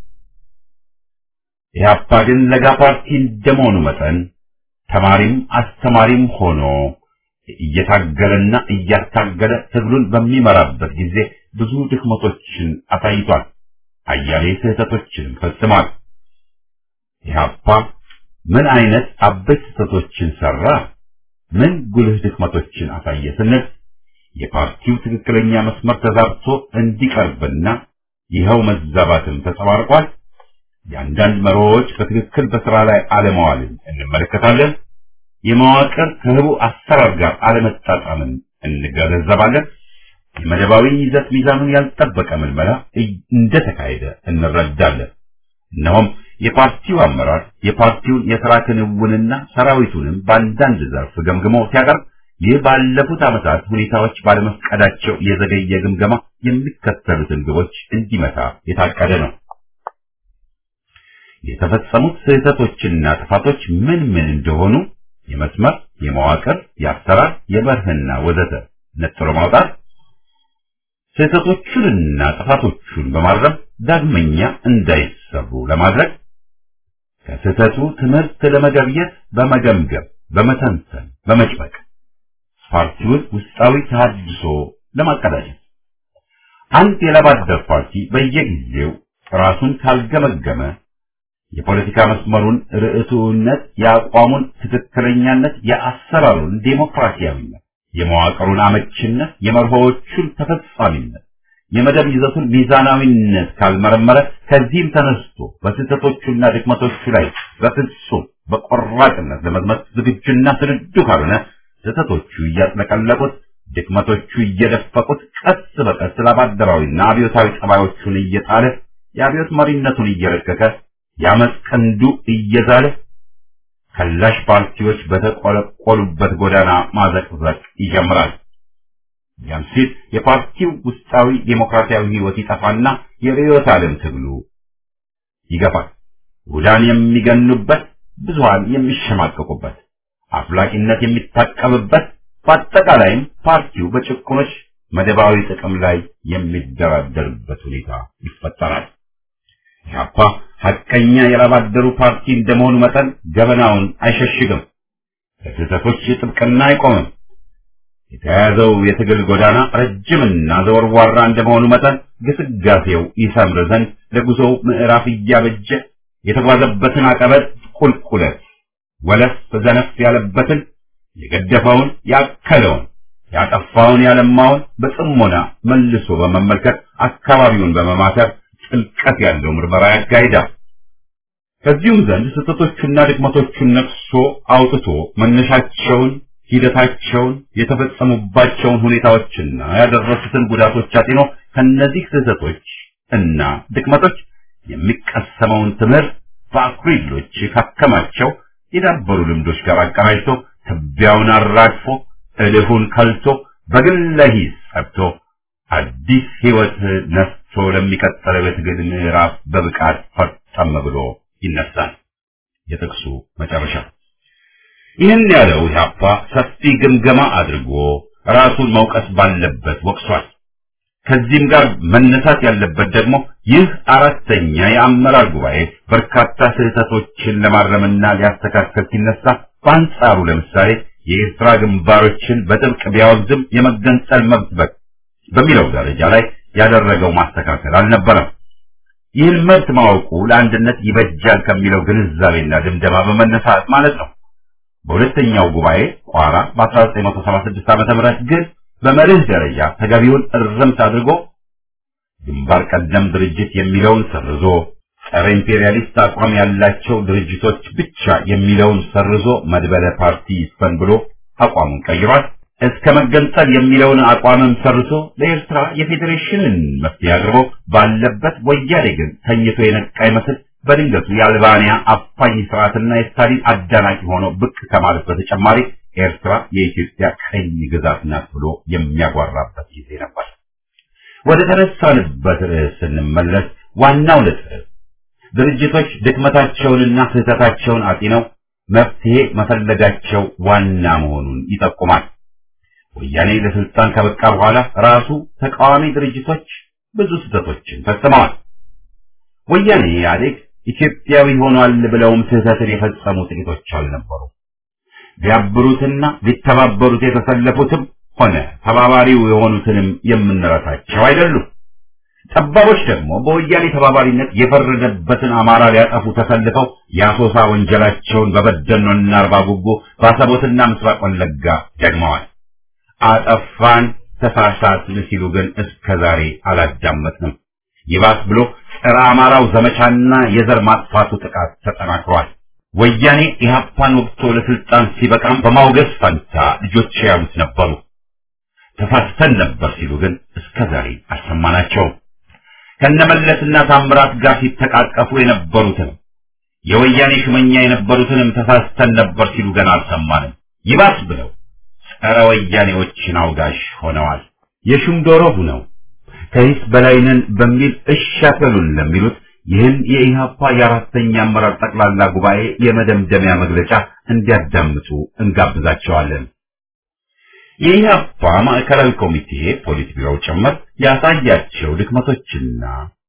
ኢህአፓ ግን ለጋ ፓርቲ እንደመሆኑ መጠን ተማሪም አስተማሪም ሆኖ እየታገለና እያታገለ ትግሉን በሚመራበት ጊዜ ብዙ ድክመቶችን አሳይቷል። አያሌ ስህተቶችንም ፈጽሟል። ኢህአፓ ምን አይነት አበይት ስህተቶችን ሰራ? ምን ጉልህ ድክመቶችን አሳየ ስንል የፓርቲው ትክክለኛ መስመር ተዛብቶ እንዲቀርብና ይኸው መዛባትም ተጸባርቋል። የአንዳንድ መሪዎች በትክክል በስራ ላይ አለመዋልን እንመለከታለን። የመዋቅር ከህቡ አሰራር ጋር አለመጣጣምን እንገነዘባለን። የመደባዊ ይዘት ሚዛኑን ያልጠበቀ ምልመላ እንደተካሄደ እንረዳለን። እነሆም የፓርቲው አመራር የፓርቲውን የሥራ ክንውንና ሰራዊቱንም በአንዳንድ ዘርፍ ገምግሞ ሲያቀርብ ይህ ባለፉት ዓመታት ሁኔታዎች ባለመፍቀዳቸው የዘገየ ግምገማ የሚከተሉትን ግቦች እንዲመታ የታቀደ ነው። የተፈጸሙት ስህተቶችና ጥፋቶች ምን ምን እንደሆኑ የመስመር፣ የመዋቅር፣ የአሰራር፣ የመርህና ወዘተ ነጥሮ ማውጣት፣ ስህተቶቹንና ጥፋቶቹን በማረም ዳግመኛ እንዳይሰሩ ለማድረግ ከስህተቱ ትምህርት ለመገብየት በመገምገም በመተንተን በመጭመቅ ፓርቲውን ውስጣዊ ተሃድሶ ለማቀዳጀት አንድ የላባደር ፓርቲ በየጊዜው ራሱን ካልገመገመ የፖለቲካ መስመሩን ርዕቱነት፣ የአቋሙን ትክክለኛነት፣ የአሰራሩን ዴሞክራሲያዊነት፣ የመዋቅሩን አመችነት፣ የመርሆዎቹን ተፈጻሚነት፣ የመደብ ይዘቱን ሚዛናዊነት ካልመረመረ ከዚህም ተነስቶ በስህተቶቹና ድክመቶቹ ላይ በፍጹም በቆራጥነት ለመዝመት ዝግጁና ስንዱ ካልሆነ ስህተቶቹ እያጥለቀለቁት ድክመቶቹ እየደፈቁት ቀስ በቀስ ላባደራዊና አብዮታዊ ጠባዮቹን እየጣለ የአብዮት መሪነቱን እየረቀቀ የአመፅ ቀንዱ እየዛለ ከላሽ ፓርቲዎች በተቆለቆሉበት ጎዳና ማዘቅዘቅ ይጀምራል። ያም ሲል የፓርቲው ውስጣዊ ዴሞክራሲያዊ ህይወት ይጠፋና የርዕዮተ ዓለም ትግሉ ይገፋል። ውዳን የሚገኑበት፣ ብዙሃን የሚሸማቀቁበት፣ አፍላቂነት የሚታቀብበት፣ በአጠቃላይም ፓርቲው በጭቁኖች መደባዊ ጥቅም ላይ የሚደራደርበት ሁኔታ ይፈጠራል። ኢህአፓ ሐቀኛ የላባደሩ ፓርቲ እንደመሆኑ መጠን ገበናውን አይሸሽግም። ለስህተቶች ጥብቅና አይቆምም። የተያያዘው የትግል ጎዳና ረጅምና ዘወርዋራ እንደመሆኑ መጠን ግስጋሴው ይሰምር ዘንድ ለጉዞው ምዕራፍ እያበጀ የተጓዘበትን አቀበት ቁልቁለት ወለፍ ዘነፍ ያለበትን የገደፈውን ያከለውን ያጠፋውን ያለማውን በጥሞና መልሶ በመመልከት አካባቢውን በመማተር ጥልቀት ያለው ምርመራ ያካሂዳል። ከዚሁም ዘንድ ስህተቶቹና ድክመቶቹን ነቅሶ አውጥቶ መነሻቸውን፣ ሂደታቸውን፣ የተፈጸሙባቸውን ሁኔታዎችና ያደረሱትን ጉዳቶች አጢኖ ከነዚህ ስህተቶች እና ድክመቶች የሚቀሰመውን ትምህርት በአኩሪ ድሎች ካከማቸው የዳበሩ ልምዶች ጋር አቀናጅቶ ትቢያውን አራግፎ እልሁን ከልቶ በግለ ሂስ ጸብቶ አዲስ ህይወት ነስቶ ለሚቀጥለው የትግል ምዕራፍ በብቃት ፈርጠም ብሎ ይነሳል። የጥቅሱ መጨረሻ ይህን ያለው ኢህአፓ ሰፊ ግምገማ አድርጎ ራሱን መውቀስ ባለበት ወቅሷል። ከዚህም ጋር መነሳት ያለበት ደግሞ ይህ አራተኛ የአመራር ጉባኤ በርካታ ስህተቶችን ለማረምና ሊያስተካከል ሲነሳ በአንጻሩ ለምሳሌ የኤርትራ ግንባሮችን በጥብቅ ቢያወግዝም የመገንጠል መብት በ በሚለው ደረጃ ላይ ያደረገው ማስተካከል አልነበረም። ይህን መብት ማወቁ ለአንድነት ይበጃል ከሚለው ግንዛቤና ድምደማ በመነሳት ማለት ነው። በሁለተኛው ጉባኤ ቋራ በ1976 ዓ.ም ግን በመርህ ደረጃ ተገቢውን እርምት አድርጎ ግንባር ቀደም ድርጅት የሚለውን ሰርዞ ጸረ ኢምፔሪያሊስት አቋም ያላቸው ድርጅቶች ብቻ የሚለውን ሰርዞ መድበለ ፓርቲ ይስፈን ብሎ አቋሙን ቀይሯል። እስከ መገንጠል የሚለውን አቋምም ሰርቶ ለኤርትራ የፌዴሬሽንን መፍትሄ አቅርቦ ባለበት ወያኔ ግን ተኝቶ የነቃ ይመስል በድንገቱ የአልባንያ አፋኝ ስርዓትና የስታሊን አዳናቂ ሆኖ ብቅ ከማለት በተጨማሪ ኤርትራ የኢትዮጵያ ቀኝ ግዛት ናት ብሎ የሚያጓራበት ጊዜ ነበር። ወደ ተነሳንበት ርዕስ ስንመለስ ዋናው ነጥብ ድርጅቶች ድክመታቸውንና ስህተታቸውን አጢነው መፍትሄ መፈለጋቸው ዋና መሆኑን ይጠቁማል። ወያኔ ለስልጣን ከበቃ በኋላ ራሱ ተቃዋሚ ድርጅቶች ብዙ ስህተቶችን ፈጽመዋል። ወያኔ ኢህአዴግ ኢትዮጵያዊ ሆኗል ብለውም ስህተትን የፈጸሙ ጥቂቶች አልነበሩ። ቢያብሩትና ሊተባበሩት የተሰለፉትም ሆነ ተባባሪው የሆኑትንም የምንረሳቸው አይደሉም። ጠባቦች ደግሞ በወያኔ ተባባሪነት የፈረደበትን አማራ ሊያጠፉ ተሰልፈው የአሶሳ ወንጀላቸውን በበደኖና አርባ ጉጉ በአሰቦትና ምስራቅ ወለጋ ደግመዋል። አጠፋን ተሳሳትን ሲሉ ግን እስከ ዛሬ አላዳመጥንም። ይባስ ብሎ ጸረ አማራው ዘመቻና የዘር ማጥፋቱ ጥቃት ተጠናክሯል። ወያኔ ኢህአፓን ወቅቶ ለስልጣን ሲበቃም በማውገዝ ፈንታ ልጆች ያሉት ነበሩ። ተሳስተን ነበር ሲሉ ግን እስከ ዛሬ አልሰማናቸውም። ከነመለስና ታምራት ጋር ሲተቃቀፉ የነበሩትን የወያኔ ሹመኛ የነበሩትንም ተሳስተን ነበር ሲሉ ገና አልሰማንም። ይባስ ብለው ጸረ ወያኔዎችን አውጋሽ ሆነዋል። የሹም ዶሮ ሁነው ከሂስ በላይነን በሚል እሺ አትበሉን ለሚሉት ይህን የኢህአፓ የአራተኛ አመራር ጠቅላላ ጉባኤ የመደምደሚያ መግለጫ እንዲያዳምጡ እንጋብዛቸዋለን። የኢህአፓ ማዕከላዊ ኮሚቴ ፖሊት ቢሮው ጭምር ያሳያቸው ድክመቶችና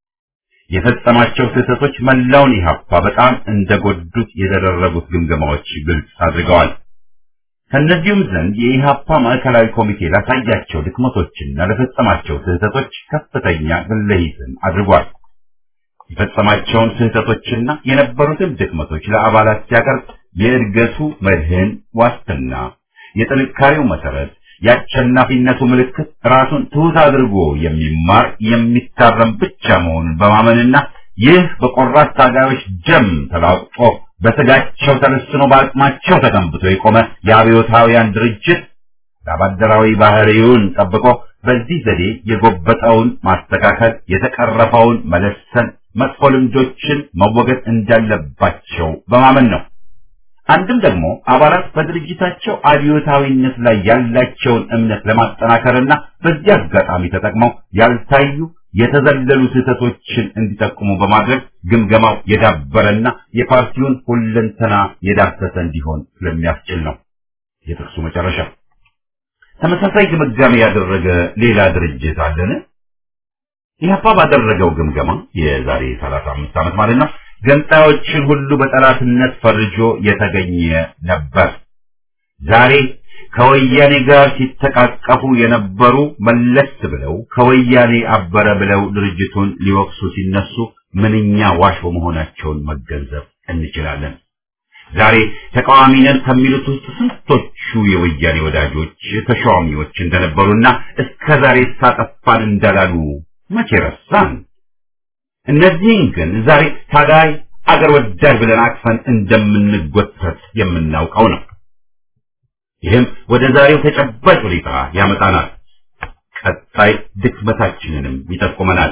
የፈጸማቸው ስህተቶች መላውን ኢህአፓ በጣም እንደጎዱት የተደረጉት ግምገማዎች ግልጽ አድርገዋል። ከእነዚሁም ዘንድ የኢህአፓ ማዕከላዊ ኮሚቴ ላሳያቸው ድክመቶችና ለፈጸማቸው ስህተቶች ከፍተኛ ግለሂስን አድርጓል። የፈጸማቸውን ስህተቶችና የነበሩትን ድክመቶች ለአባላት ሲያቀርብ የእድገቱ መድህን ዋስትና፣ የጥንካሬው መሰረት፣ የአሸናፊነቱ ምልክት ራሱን ትሑት አድርጎ የሚማር የሚታረም ብቻ መሆኑን በማመንና ይህ በቆራጥ ታጋዮች ደም ተላቅጦ በስጋቸው ተለስኖ በአቅማቸው ተገንብቶ የቆመ የአብዮታውያን ድርጅት ለአባደራዊ ባህሪውን ጠብቆ በዚህ ዘዴ የጎበጠውን ማስተካከል፣ የተቀረፈውን መለሰን፣ መጥፎ ልምዶችን መወገድ እንዳለባቸው በማመን ነው። አንድም ደግሞ አባላት በድርጅታቸው አብዮታዊነት ላይ ያላቸውን እምነት ለማጠናከርና በዚህ አጋጣሚ ተጠቅመው ያልታዩ የተዘለሉ ስህተቶችን እንዲጠቁሙ በማድረግ ግምገማው የዳበረና የፓርቲውን ሁለንተና የዳሰሰ እንዲሆን ስለሚያስችል ነው። የጥቅሱ መጨረሻ ተመሳሳይ ግምጋሜ ያደረገ ሌላ ድርጅት አለን? ኢህአፓ ባደረገው ግምገማ የዛሬ 35 ዓመት ማለት ነው ገንጣዮችን ሁሉ በጠላትነት ፈርጆ የተገኘ ነበር። ዛሬ ከወያኔ ጋር ሲተቃቀፉ የነበሩ መለስ ብለው ከወያኔ አበረ ብለው ድርጅቱን ሊወቅሱ ሲነሱ ምንኛ ዋሾ መሆናቸውን መገንዘብ እንችላለን። ዛሬ ተቃዋሚ ነን ከሚሉት ውስጥ ስንቶቹ የወያኔ ወዳጆች ተሿሚዎች እንደነበሩና እስከ ዛሬ ሳጠፋን እንዳላሉ መቼ ረሳን? እነዚህን ግን ዛሬ ታጋይ አገር ወዳድ ብለን አቅፈን እንደምንጎተት የምናውቀው ነው። ይህም ወደ ዛሬው ተጨባጭ ሁኔታ ያመጣናል። ቀጣይ ድክመታችንንም ይጠቁመናል።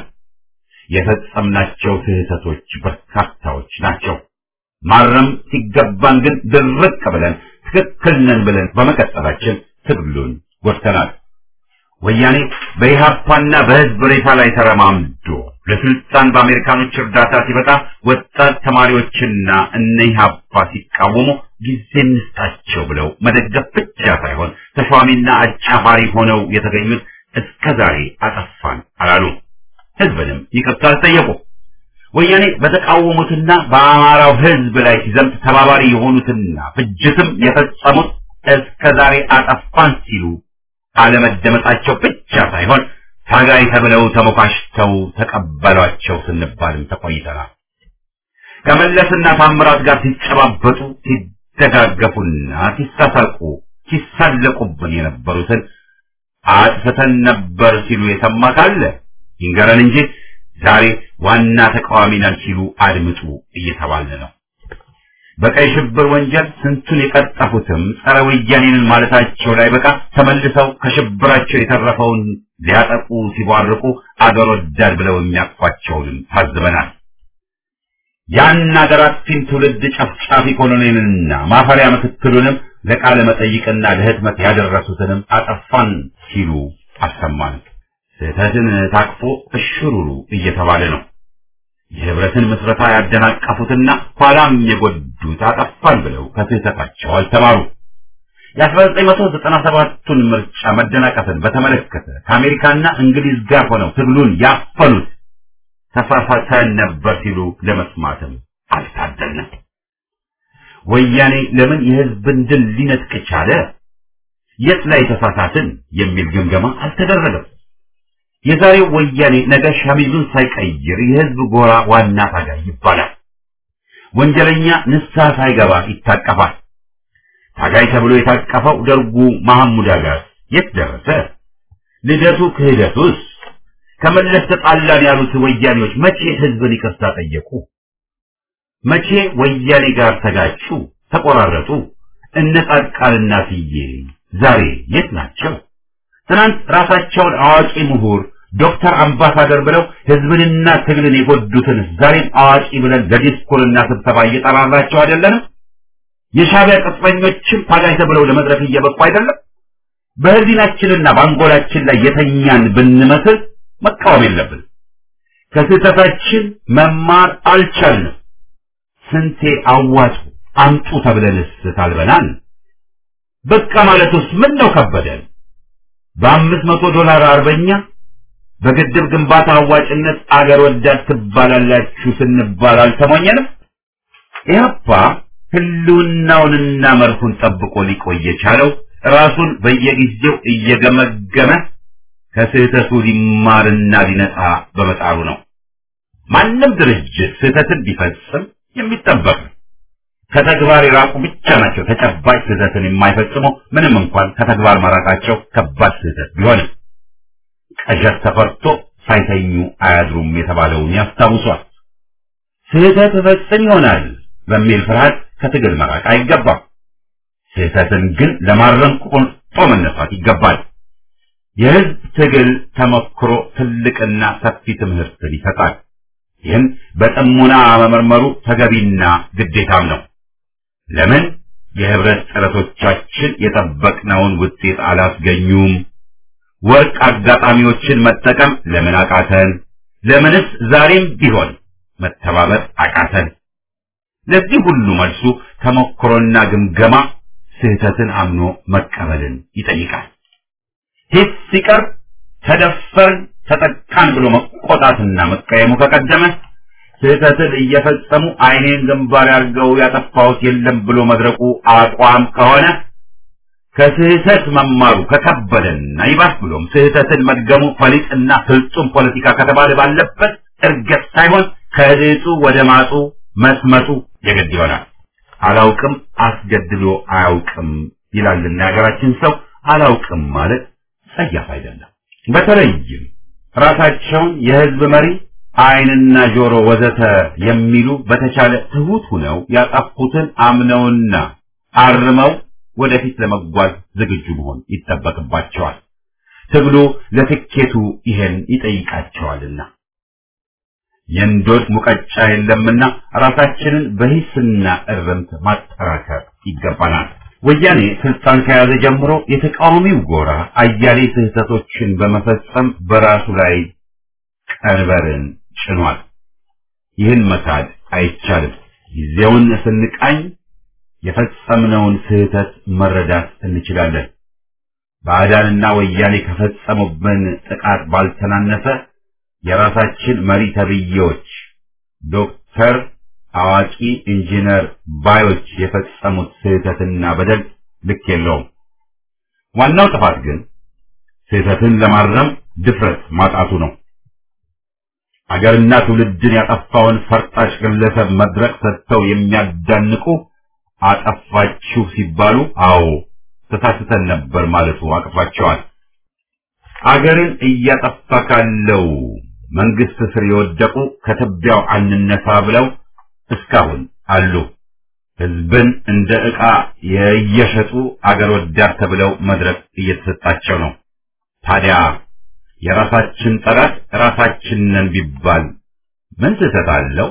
የፈጸምናቸው ስህተቶች በርካታዎች ናቸው። ማረም ሲገባን ግን ድርቅ ብለን ትክክል ነን ብለን በመቀጠላችን ትግሉን ጎድተናል። ወያኔ በኢህአፓና በህዝብ ሬሳ ላይ ተረማምዶ ለስልጣን በአሜሪካኖች እርዳታ ሲበጣ ወጣት ተማሪዎችና እነ ኢህአፓ ሲቃወሙ ጊዜ እንስጣቸው ብለው መደገፍ ብቻ ሳይሆን ተሿሚና አጫፋሪ ሆነው የተገኙት እስከ ዛሬ አጠፋን አላሉ። ህዝብንም ይቅርታ አልጠየቁ። ወያኔ በተቃወሙትና በአማራው ህዝብ ላይ ሲዘምት ተባባሪ የሆኑትና ፍጅትም የፈጸሙት እስከ ዛሬ አጠፋን ሲሉ አለመደመጣቸው ብቻ ሳይሆን ታጋይ ተብለው ተሞካሽተው ተቀበሏቸው ስንባልም ተቆይተናል። ከመለስና ታምራት ጋር ሲጨባበጡ ሲደጋገፉና ሲሳሳቁ ሲሳለቁብን የነበሩትን አጥፍተን ነበር ሲሉ የሰማ ካለ ይንገረን እንጂ ዛሬ ዋና ተቃዋሚ ነን ሲሉ አድምጡ እየተባለ ነው። በቀይ ሽብር ወንጀል ስንቱን የቀጠፉትም ጸረ ወያኔንን ማለታቸው ላይ በቃ ተመልሰው ከሽብራቸው የተረፈውን ሊያጠቁ ሲቧርቁ አገር ወዳድ ብለው የሚያቅፏቸውንም ታዝበናል። ያን አገር አጥፊን ትውልድ ጨፍጫፊ ኮሎኔልንና ማፈሪያ ምክትሉንም ለቃለ መጠይቅና ለህትመት ያደረሱትንም አጠፋን ሲሉ አሰማን። ስህተትን ታቅፎ እሽሩሩ እየተባለ ነው። የህብረትን ምስረታ ያደናቀፉትና ኋላም የጎዱት አጠፋን ብለው ከስህተታቸው አልተማሩ። የ1997ቱን ምርጫ መደናቀፍን በተመለከተ ከአሜሪካና እንግሊዝ ጋር ሆነው ትግሉን ያፈኑት ተሳሳተን ነበር ሲሉ ለመስማትም አልታደልንም። ወያኔ ለምን የህዝብን ድል ሊነጥቅ ቻለ? የት ላይ ተሳሳትን የሚል ግምገማ አልተደረገም። የዛሬው ወያኔ ነገ ሸሚዙን ሳይቀይር የህዝብ ጎራ ዋና ታጋይ ይባላል። ወንጀለኛ ንስሐ ሳይገባ ይታቀፋል። ታጋይ ተብሎ የታቀፈው ደርጉ መሐሙድ ጋር የት ደረሰ? ልደቱ ክህደቱስ? ከመለስ ተጣላን ያሉት ወያኔዎች መቼ ህዝብን ይቅርታ ጠየቁ? መቼ ወያኔ ጋር ተጋጩ፣ ተቆራረጡ? እነ ጻድቃንና ስዬ ዛሬ የት ናቸው? ትናንት ራሳቸውን አዋቂ ምሁር ዶክተር አምባሳደር ብለው ህዝብንና ትግልን የጎዱትን ዛሬም አዋቂ ብለን ለዲስኩርና ስብሰባ እየጠራራቸው አይደለንም? የሻዕቢያ ቅጥረኞችም ታጋይ ተብለው ለመድረክ እየበቁ አይደለም? በህሊናችንና በአንጎላችን ላይ የተኛን ብንመስል መቃወም የለብን። ከስህተታችን መማር አልቻልንም። ስንቴ አዋጡ አምጡ ተብለንስ ታልበናል። በቃ ማለቱስ ምን ነው ከበደን? በአምስት መቶ ዶላር አርበኛ በግድብ ግንባታ አዋጭነት አገር ወዳድ ትባላላችሁ ስንባል አልተሞኘንም። ኢህአፓ ህልውናውንና መርሁን ጠብቆ ሊቆይ የቻለው ራሱን በየጊዜው እየገመገመ ከስህተቱ ሊማርና ሊነጻ በመጣሩ ነው። ማንም ድርጅት ስህተትን ቢፈጽም የሚጠበቅ ነው። ከተግባር የራቁ ብቻ ናቸው ተጨባጭ ስህተትን የማይፈጽሙ ምንም እንኳን ከተግባር መራቃቸው ከባድ ስህተት ቢሆንም ቀዠት ተፈርቶ ሳይተኙ አያድሩም የተባለውን ያስታውሷል። ስህተት እፈጽም ይሆናል በሚል ፍርሃት ከትግል መራቅ አይገባም። ስህተትን ግን ለማረም ቆርጦ መነሳት ይገባል። የህዝብ ትግል ተሞክሮ ትልቅና ሰፊ ትምህርትን ይሰጣል። ይህን በጥሞና መመርመሩ ተገቢና ግዴታም ነው። ለምን የህብረት ጥረቶቻችን የጠበቅነውን ውጤት አላስገኙም? ወርቅ አጋጣሚዎችን መጠቀም ለምን አቃተን? ለምንስ ዛሬም ቢሆን መተባበር አቃተን? ለዚህ ሁሉ መልሱ ተሞክሮና ግምገማ ስህተትን አምኖ መቀበልን ይጠይቃል። ሂስ ሲቀር ተደፈርን፣ ተጠቃን ብሎ መቆጣትና መቀየሙ ከቀደመ ስህተትን እየፈጸሙ አይኔን ግንባር አድርገው ያጠፋሁት የለም ብሎ መድረቁ አቋም ከሆነ ከስህተት መማሩ ከከበደና ይባስ ብሎም ስህተትን መድገሙ ፈሊጥና ፍጹም ፖለቲካ ከተባለ ባለበት እርገት ሳይሆን ከድጡ ወደ ማጡ መስመጡ የግድ ይሆናል። አላውቅም አስገድሎ አያውቅም ይላልና የሀገራችን ሰው አላውቅም ማለት ጸያፍ አይደለም። በተለይም ራሳቸውን የህዝብ መሪ አይንና ጆሮ ወዘተ የሚሉ በተቻለ ትሁት ሁነው ያጠፉትን አምነውና አርመው ወደፊት ለመጓዝ ዝግጁ መሆን ይጠበቅባቸዋል። ትግሉ ለትኬቱ ይሄን ይጠይቃቸዋልና የእንዶድ ሙቀጫ የለምና ራሳችንን በሂስና እርምት ማጠራከር ይገባናል። ወያኔ ስልጣን ከያዘ ጀምሮ የተቃዋሚው ጎራ አያሌ ስህተቶችን በመፈጸም በራሱ ላይ ቀንበርን ጭኗል። ይህን መካድ አይቻልም። ጊዜውን ስንቃኝ የፈጸምነውን ስህተት መረዳት እንችላለን። ባዕዳንና ወያኔ ከፈጸሙብን ጥቃት ባልተናነሰ የራሳችን መሪ ተብዬዎች ዶክተር፣ አዋቂ፣ ኢንጂነር ባዮች የፈጸሙት ስህተትና በደል ልክ የለውም። ዋናው ጥፋት ግን ስህተትን ለማረም ድፍረት ማጣቱ ነው። አገርና ትውልድን ያጠፋውን ፈርጣጭ ግለሰብ መድረክ ሰጥተው የሚያዳንቁ አጠፋችሁ ሲባሉ አዎ ተሳስተን ነበር ማለቱ አቅቷቸዋል። አገርን እያጠፋ ካለው መንግስት ስር የወደቁ ከትቢያው አንነሳ ብለው እስካሁን አሉ። ህዝብን እንደ ዕቃ የየሸጡ አገር ወዳድ ተብለው መድረክ እየተሰጣቸው ነው። ታዲያ የራሳችን ጠላት ራሳችን ነን ቢባል ምን ስህተት አለው?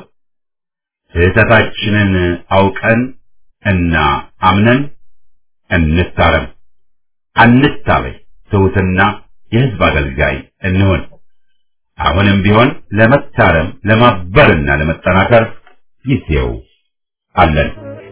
ስህተታችንን አውቀን እና አምነን እንታረም፣ አንታበይ፣ ትሑትና የህዝብ አገልጋይ እንሆን። አሁንም ቢሆን ለመታረም ለማበርና ለመጠናከር ጊዜው አለን።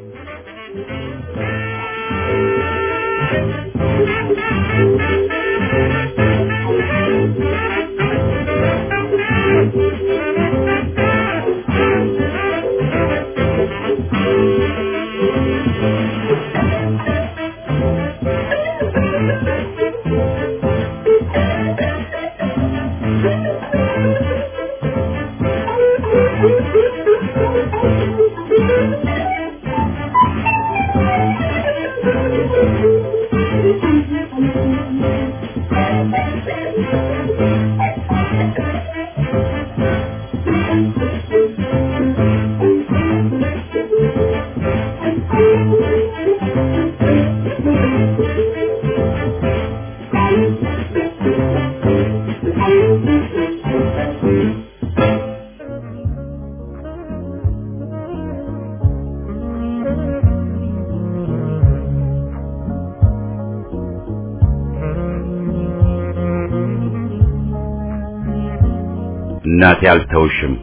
እናቴ አልተውሽም።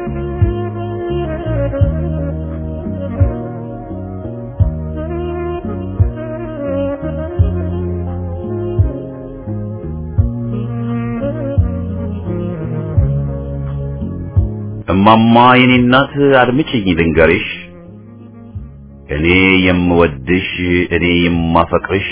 እማማ የኔ እናት አድምጪኝ ልንገርሽ፣ እኔ የምወድሽ እኔ የማፈቅርሽ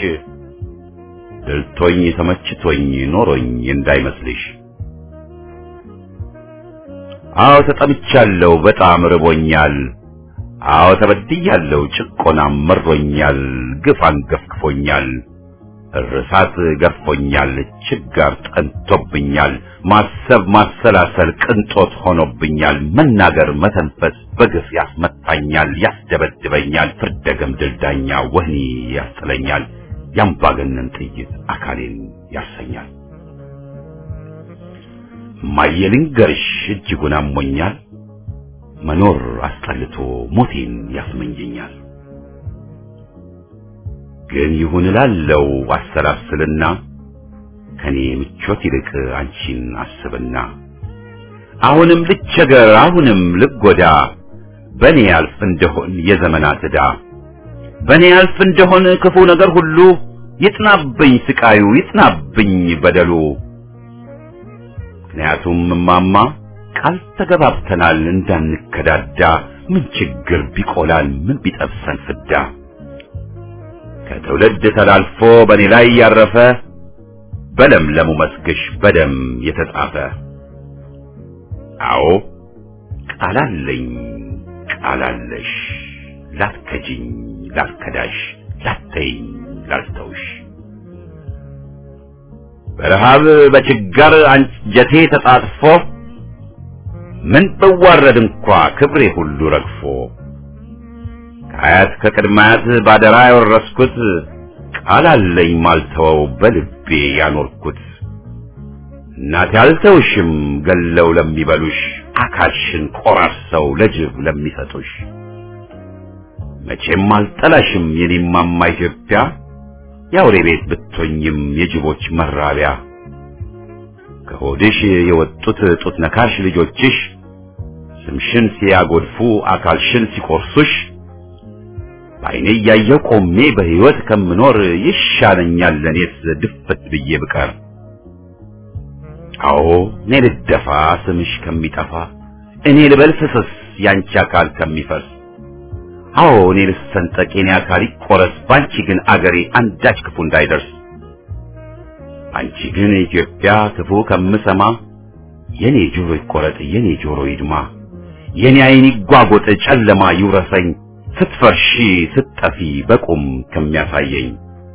ደልቶኝ ተመችቶኝ ኖሮኝ እንዳይመስልሽ። አዎ ተጠምቻለሁ፣ በጣም ርቦኛል። አዎ ተበድያለሁ፣ ጭቆናም መሮኛል፣ ግፍ አንገፍግፎኛል፣ እርሳት ገርፎኛል፣ ችጋር ጠንቶብኛል፣ ማሰብ ማሰላሰል ቅንጦት ሆኖብኛል፣ መናገር መተንፈስ በግፍ ያስመታኛል፣ ያስደበድበኛል፣ ፍርደገም ድልዳኛ ወህኒ ያስጥለኛል፣ ያምባገነን ጥይት አካሌን ያሰኛል። ማየልንገርሽ እጅጉን አሞኛል፣ መኖር አስጠልቶ ሞቴን ያስመኘኛል። ግን ይሁን እላለው አሰላስልና ከኔ ምቾት ይልቅ አንቺን አስብና አሁንም ልቸገር አሁንም ልጎዳ በኔ ያልፍ እንደሆን የዘመናት ዕዳ በኔ ያልፍ እንደሆን ክፉ ነገር ሁሉ ይጥናብኝ ስቃዩ ይጥናብኝ በደሉ ምክንያቱም እማማ ቃል ተገባብተናል እንዳንከዳዳ ምን ችግር ቢቆላል ምን ቢጠብሰን ፍዳ ከትውልድ ተላልፎ በእኔ ላይ ያረፈ በለምለሙ መስግሽ በደም የተጻፈ አዎ ቃላለኝ ቃላለሽ ላትከጂኝ ላትከዳሽ ላተይኝ ላልተውሽ በረሃብ በችጋር አንጀቴ ተጣጥፎ ምን ብዋረድ እንኳ ክብሬ ሁሉ ረግፎ ከአያት ከቅድማያት ባደራ ያወረስኩት ቃል አለኝ ማልተወው በልቤ ያኖርኩት እናቴ አልተውሽም ገለው ለሚበሉሽ አካልሽን ቆራርሰው ለጅብ ለሚሰጡሽ መቼም አልጠላሽም የኔማማ ኢትዮጵያ የአውሬ ቤት ብትሆኝም የጅቦች መራቢያ ከሆድሽ የወጡት ጡት ነካሽ ልጆችሽ ስምሽን ሲያጎድፉ አካልሽን ሲቆርሱሽ በዓይኔ እያየሁ ቆሜ በሕይወት ከምኖር ይሻለኛል ለኔስ ድፍት ብዬ ብቀር። አዎ እኔ ልደፋ ስምሽ ከሚጠፋ እኔ ልበል ፍስስ ያንቺ አካል ከሚፈርስ አዎ እኔ ልሰንጠቅ የኔ አካል ይቆረስ ባንቺ ግን አገሬ አንዳች ክፉ እንዳይደርስ አንቺ ግን ኢትዮጵያ ክፉ ከምሰማ የኔ ጆሮ ይቆረጥ የኔ ጆሮ ይድማ የኔ ዓይን ይጓጎጥ ጨለማ ይውረሰኝ ስትፈርሺ ስትጠፊ በቁም ከሚያሳየኝ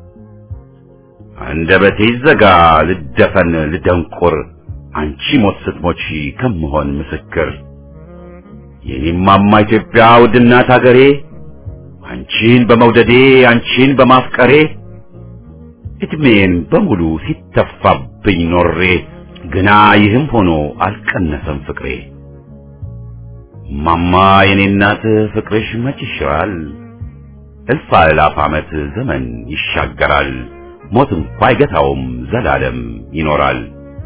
አንደበቴ ይዘጋ ልደፈን ልደንቁር አንቺ ሞት ስትሞቺ ከምሆን ምስክር የኔማማ ኢትዮጵያ ውድናት አገሬ አንቺን በመውደዴ አንቺን በማፍቀሬ እድሜን በሙሉ ሲተፋብኝ ኖሬ ግና ይህም ሆኖ አልቀነሰም ፍቅሬ። ማማ የኔ እናት ፍቅርሽ መች ይሽራል፣ እልፍ አእላፍ ዓመት ዘመን ይሻገራል፣ ሞት እንኳ አይገታውም ዘላለም ይኖራል።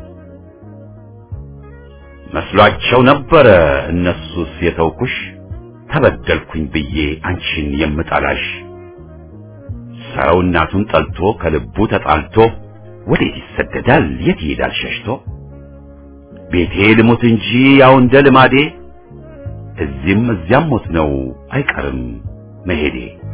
መስሏቸው ነበረ እነሱስ የተውኩሽ ተበደልኩኝ ብዬ አንቺን የምጠላሽ ሰው እናቱን ጠልቶ ከልቡ ተጣልቶ ወዴት ይሰደዳል የት ይሄዳል ሸሽቶ ቤቴ ልሙት እንጂ ያው እንደ ልማዴ እዚህም እዚያም ሞት ነው አይቀርም መሄዴ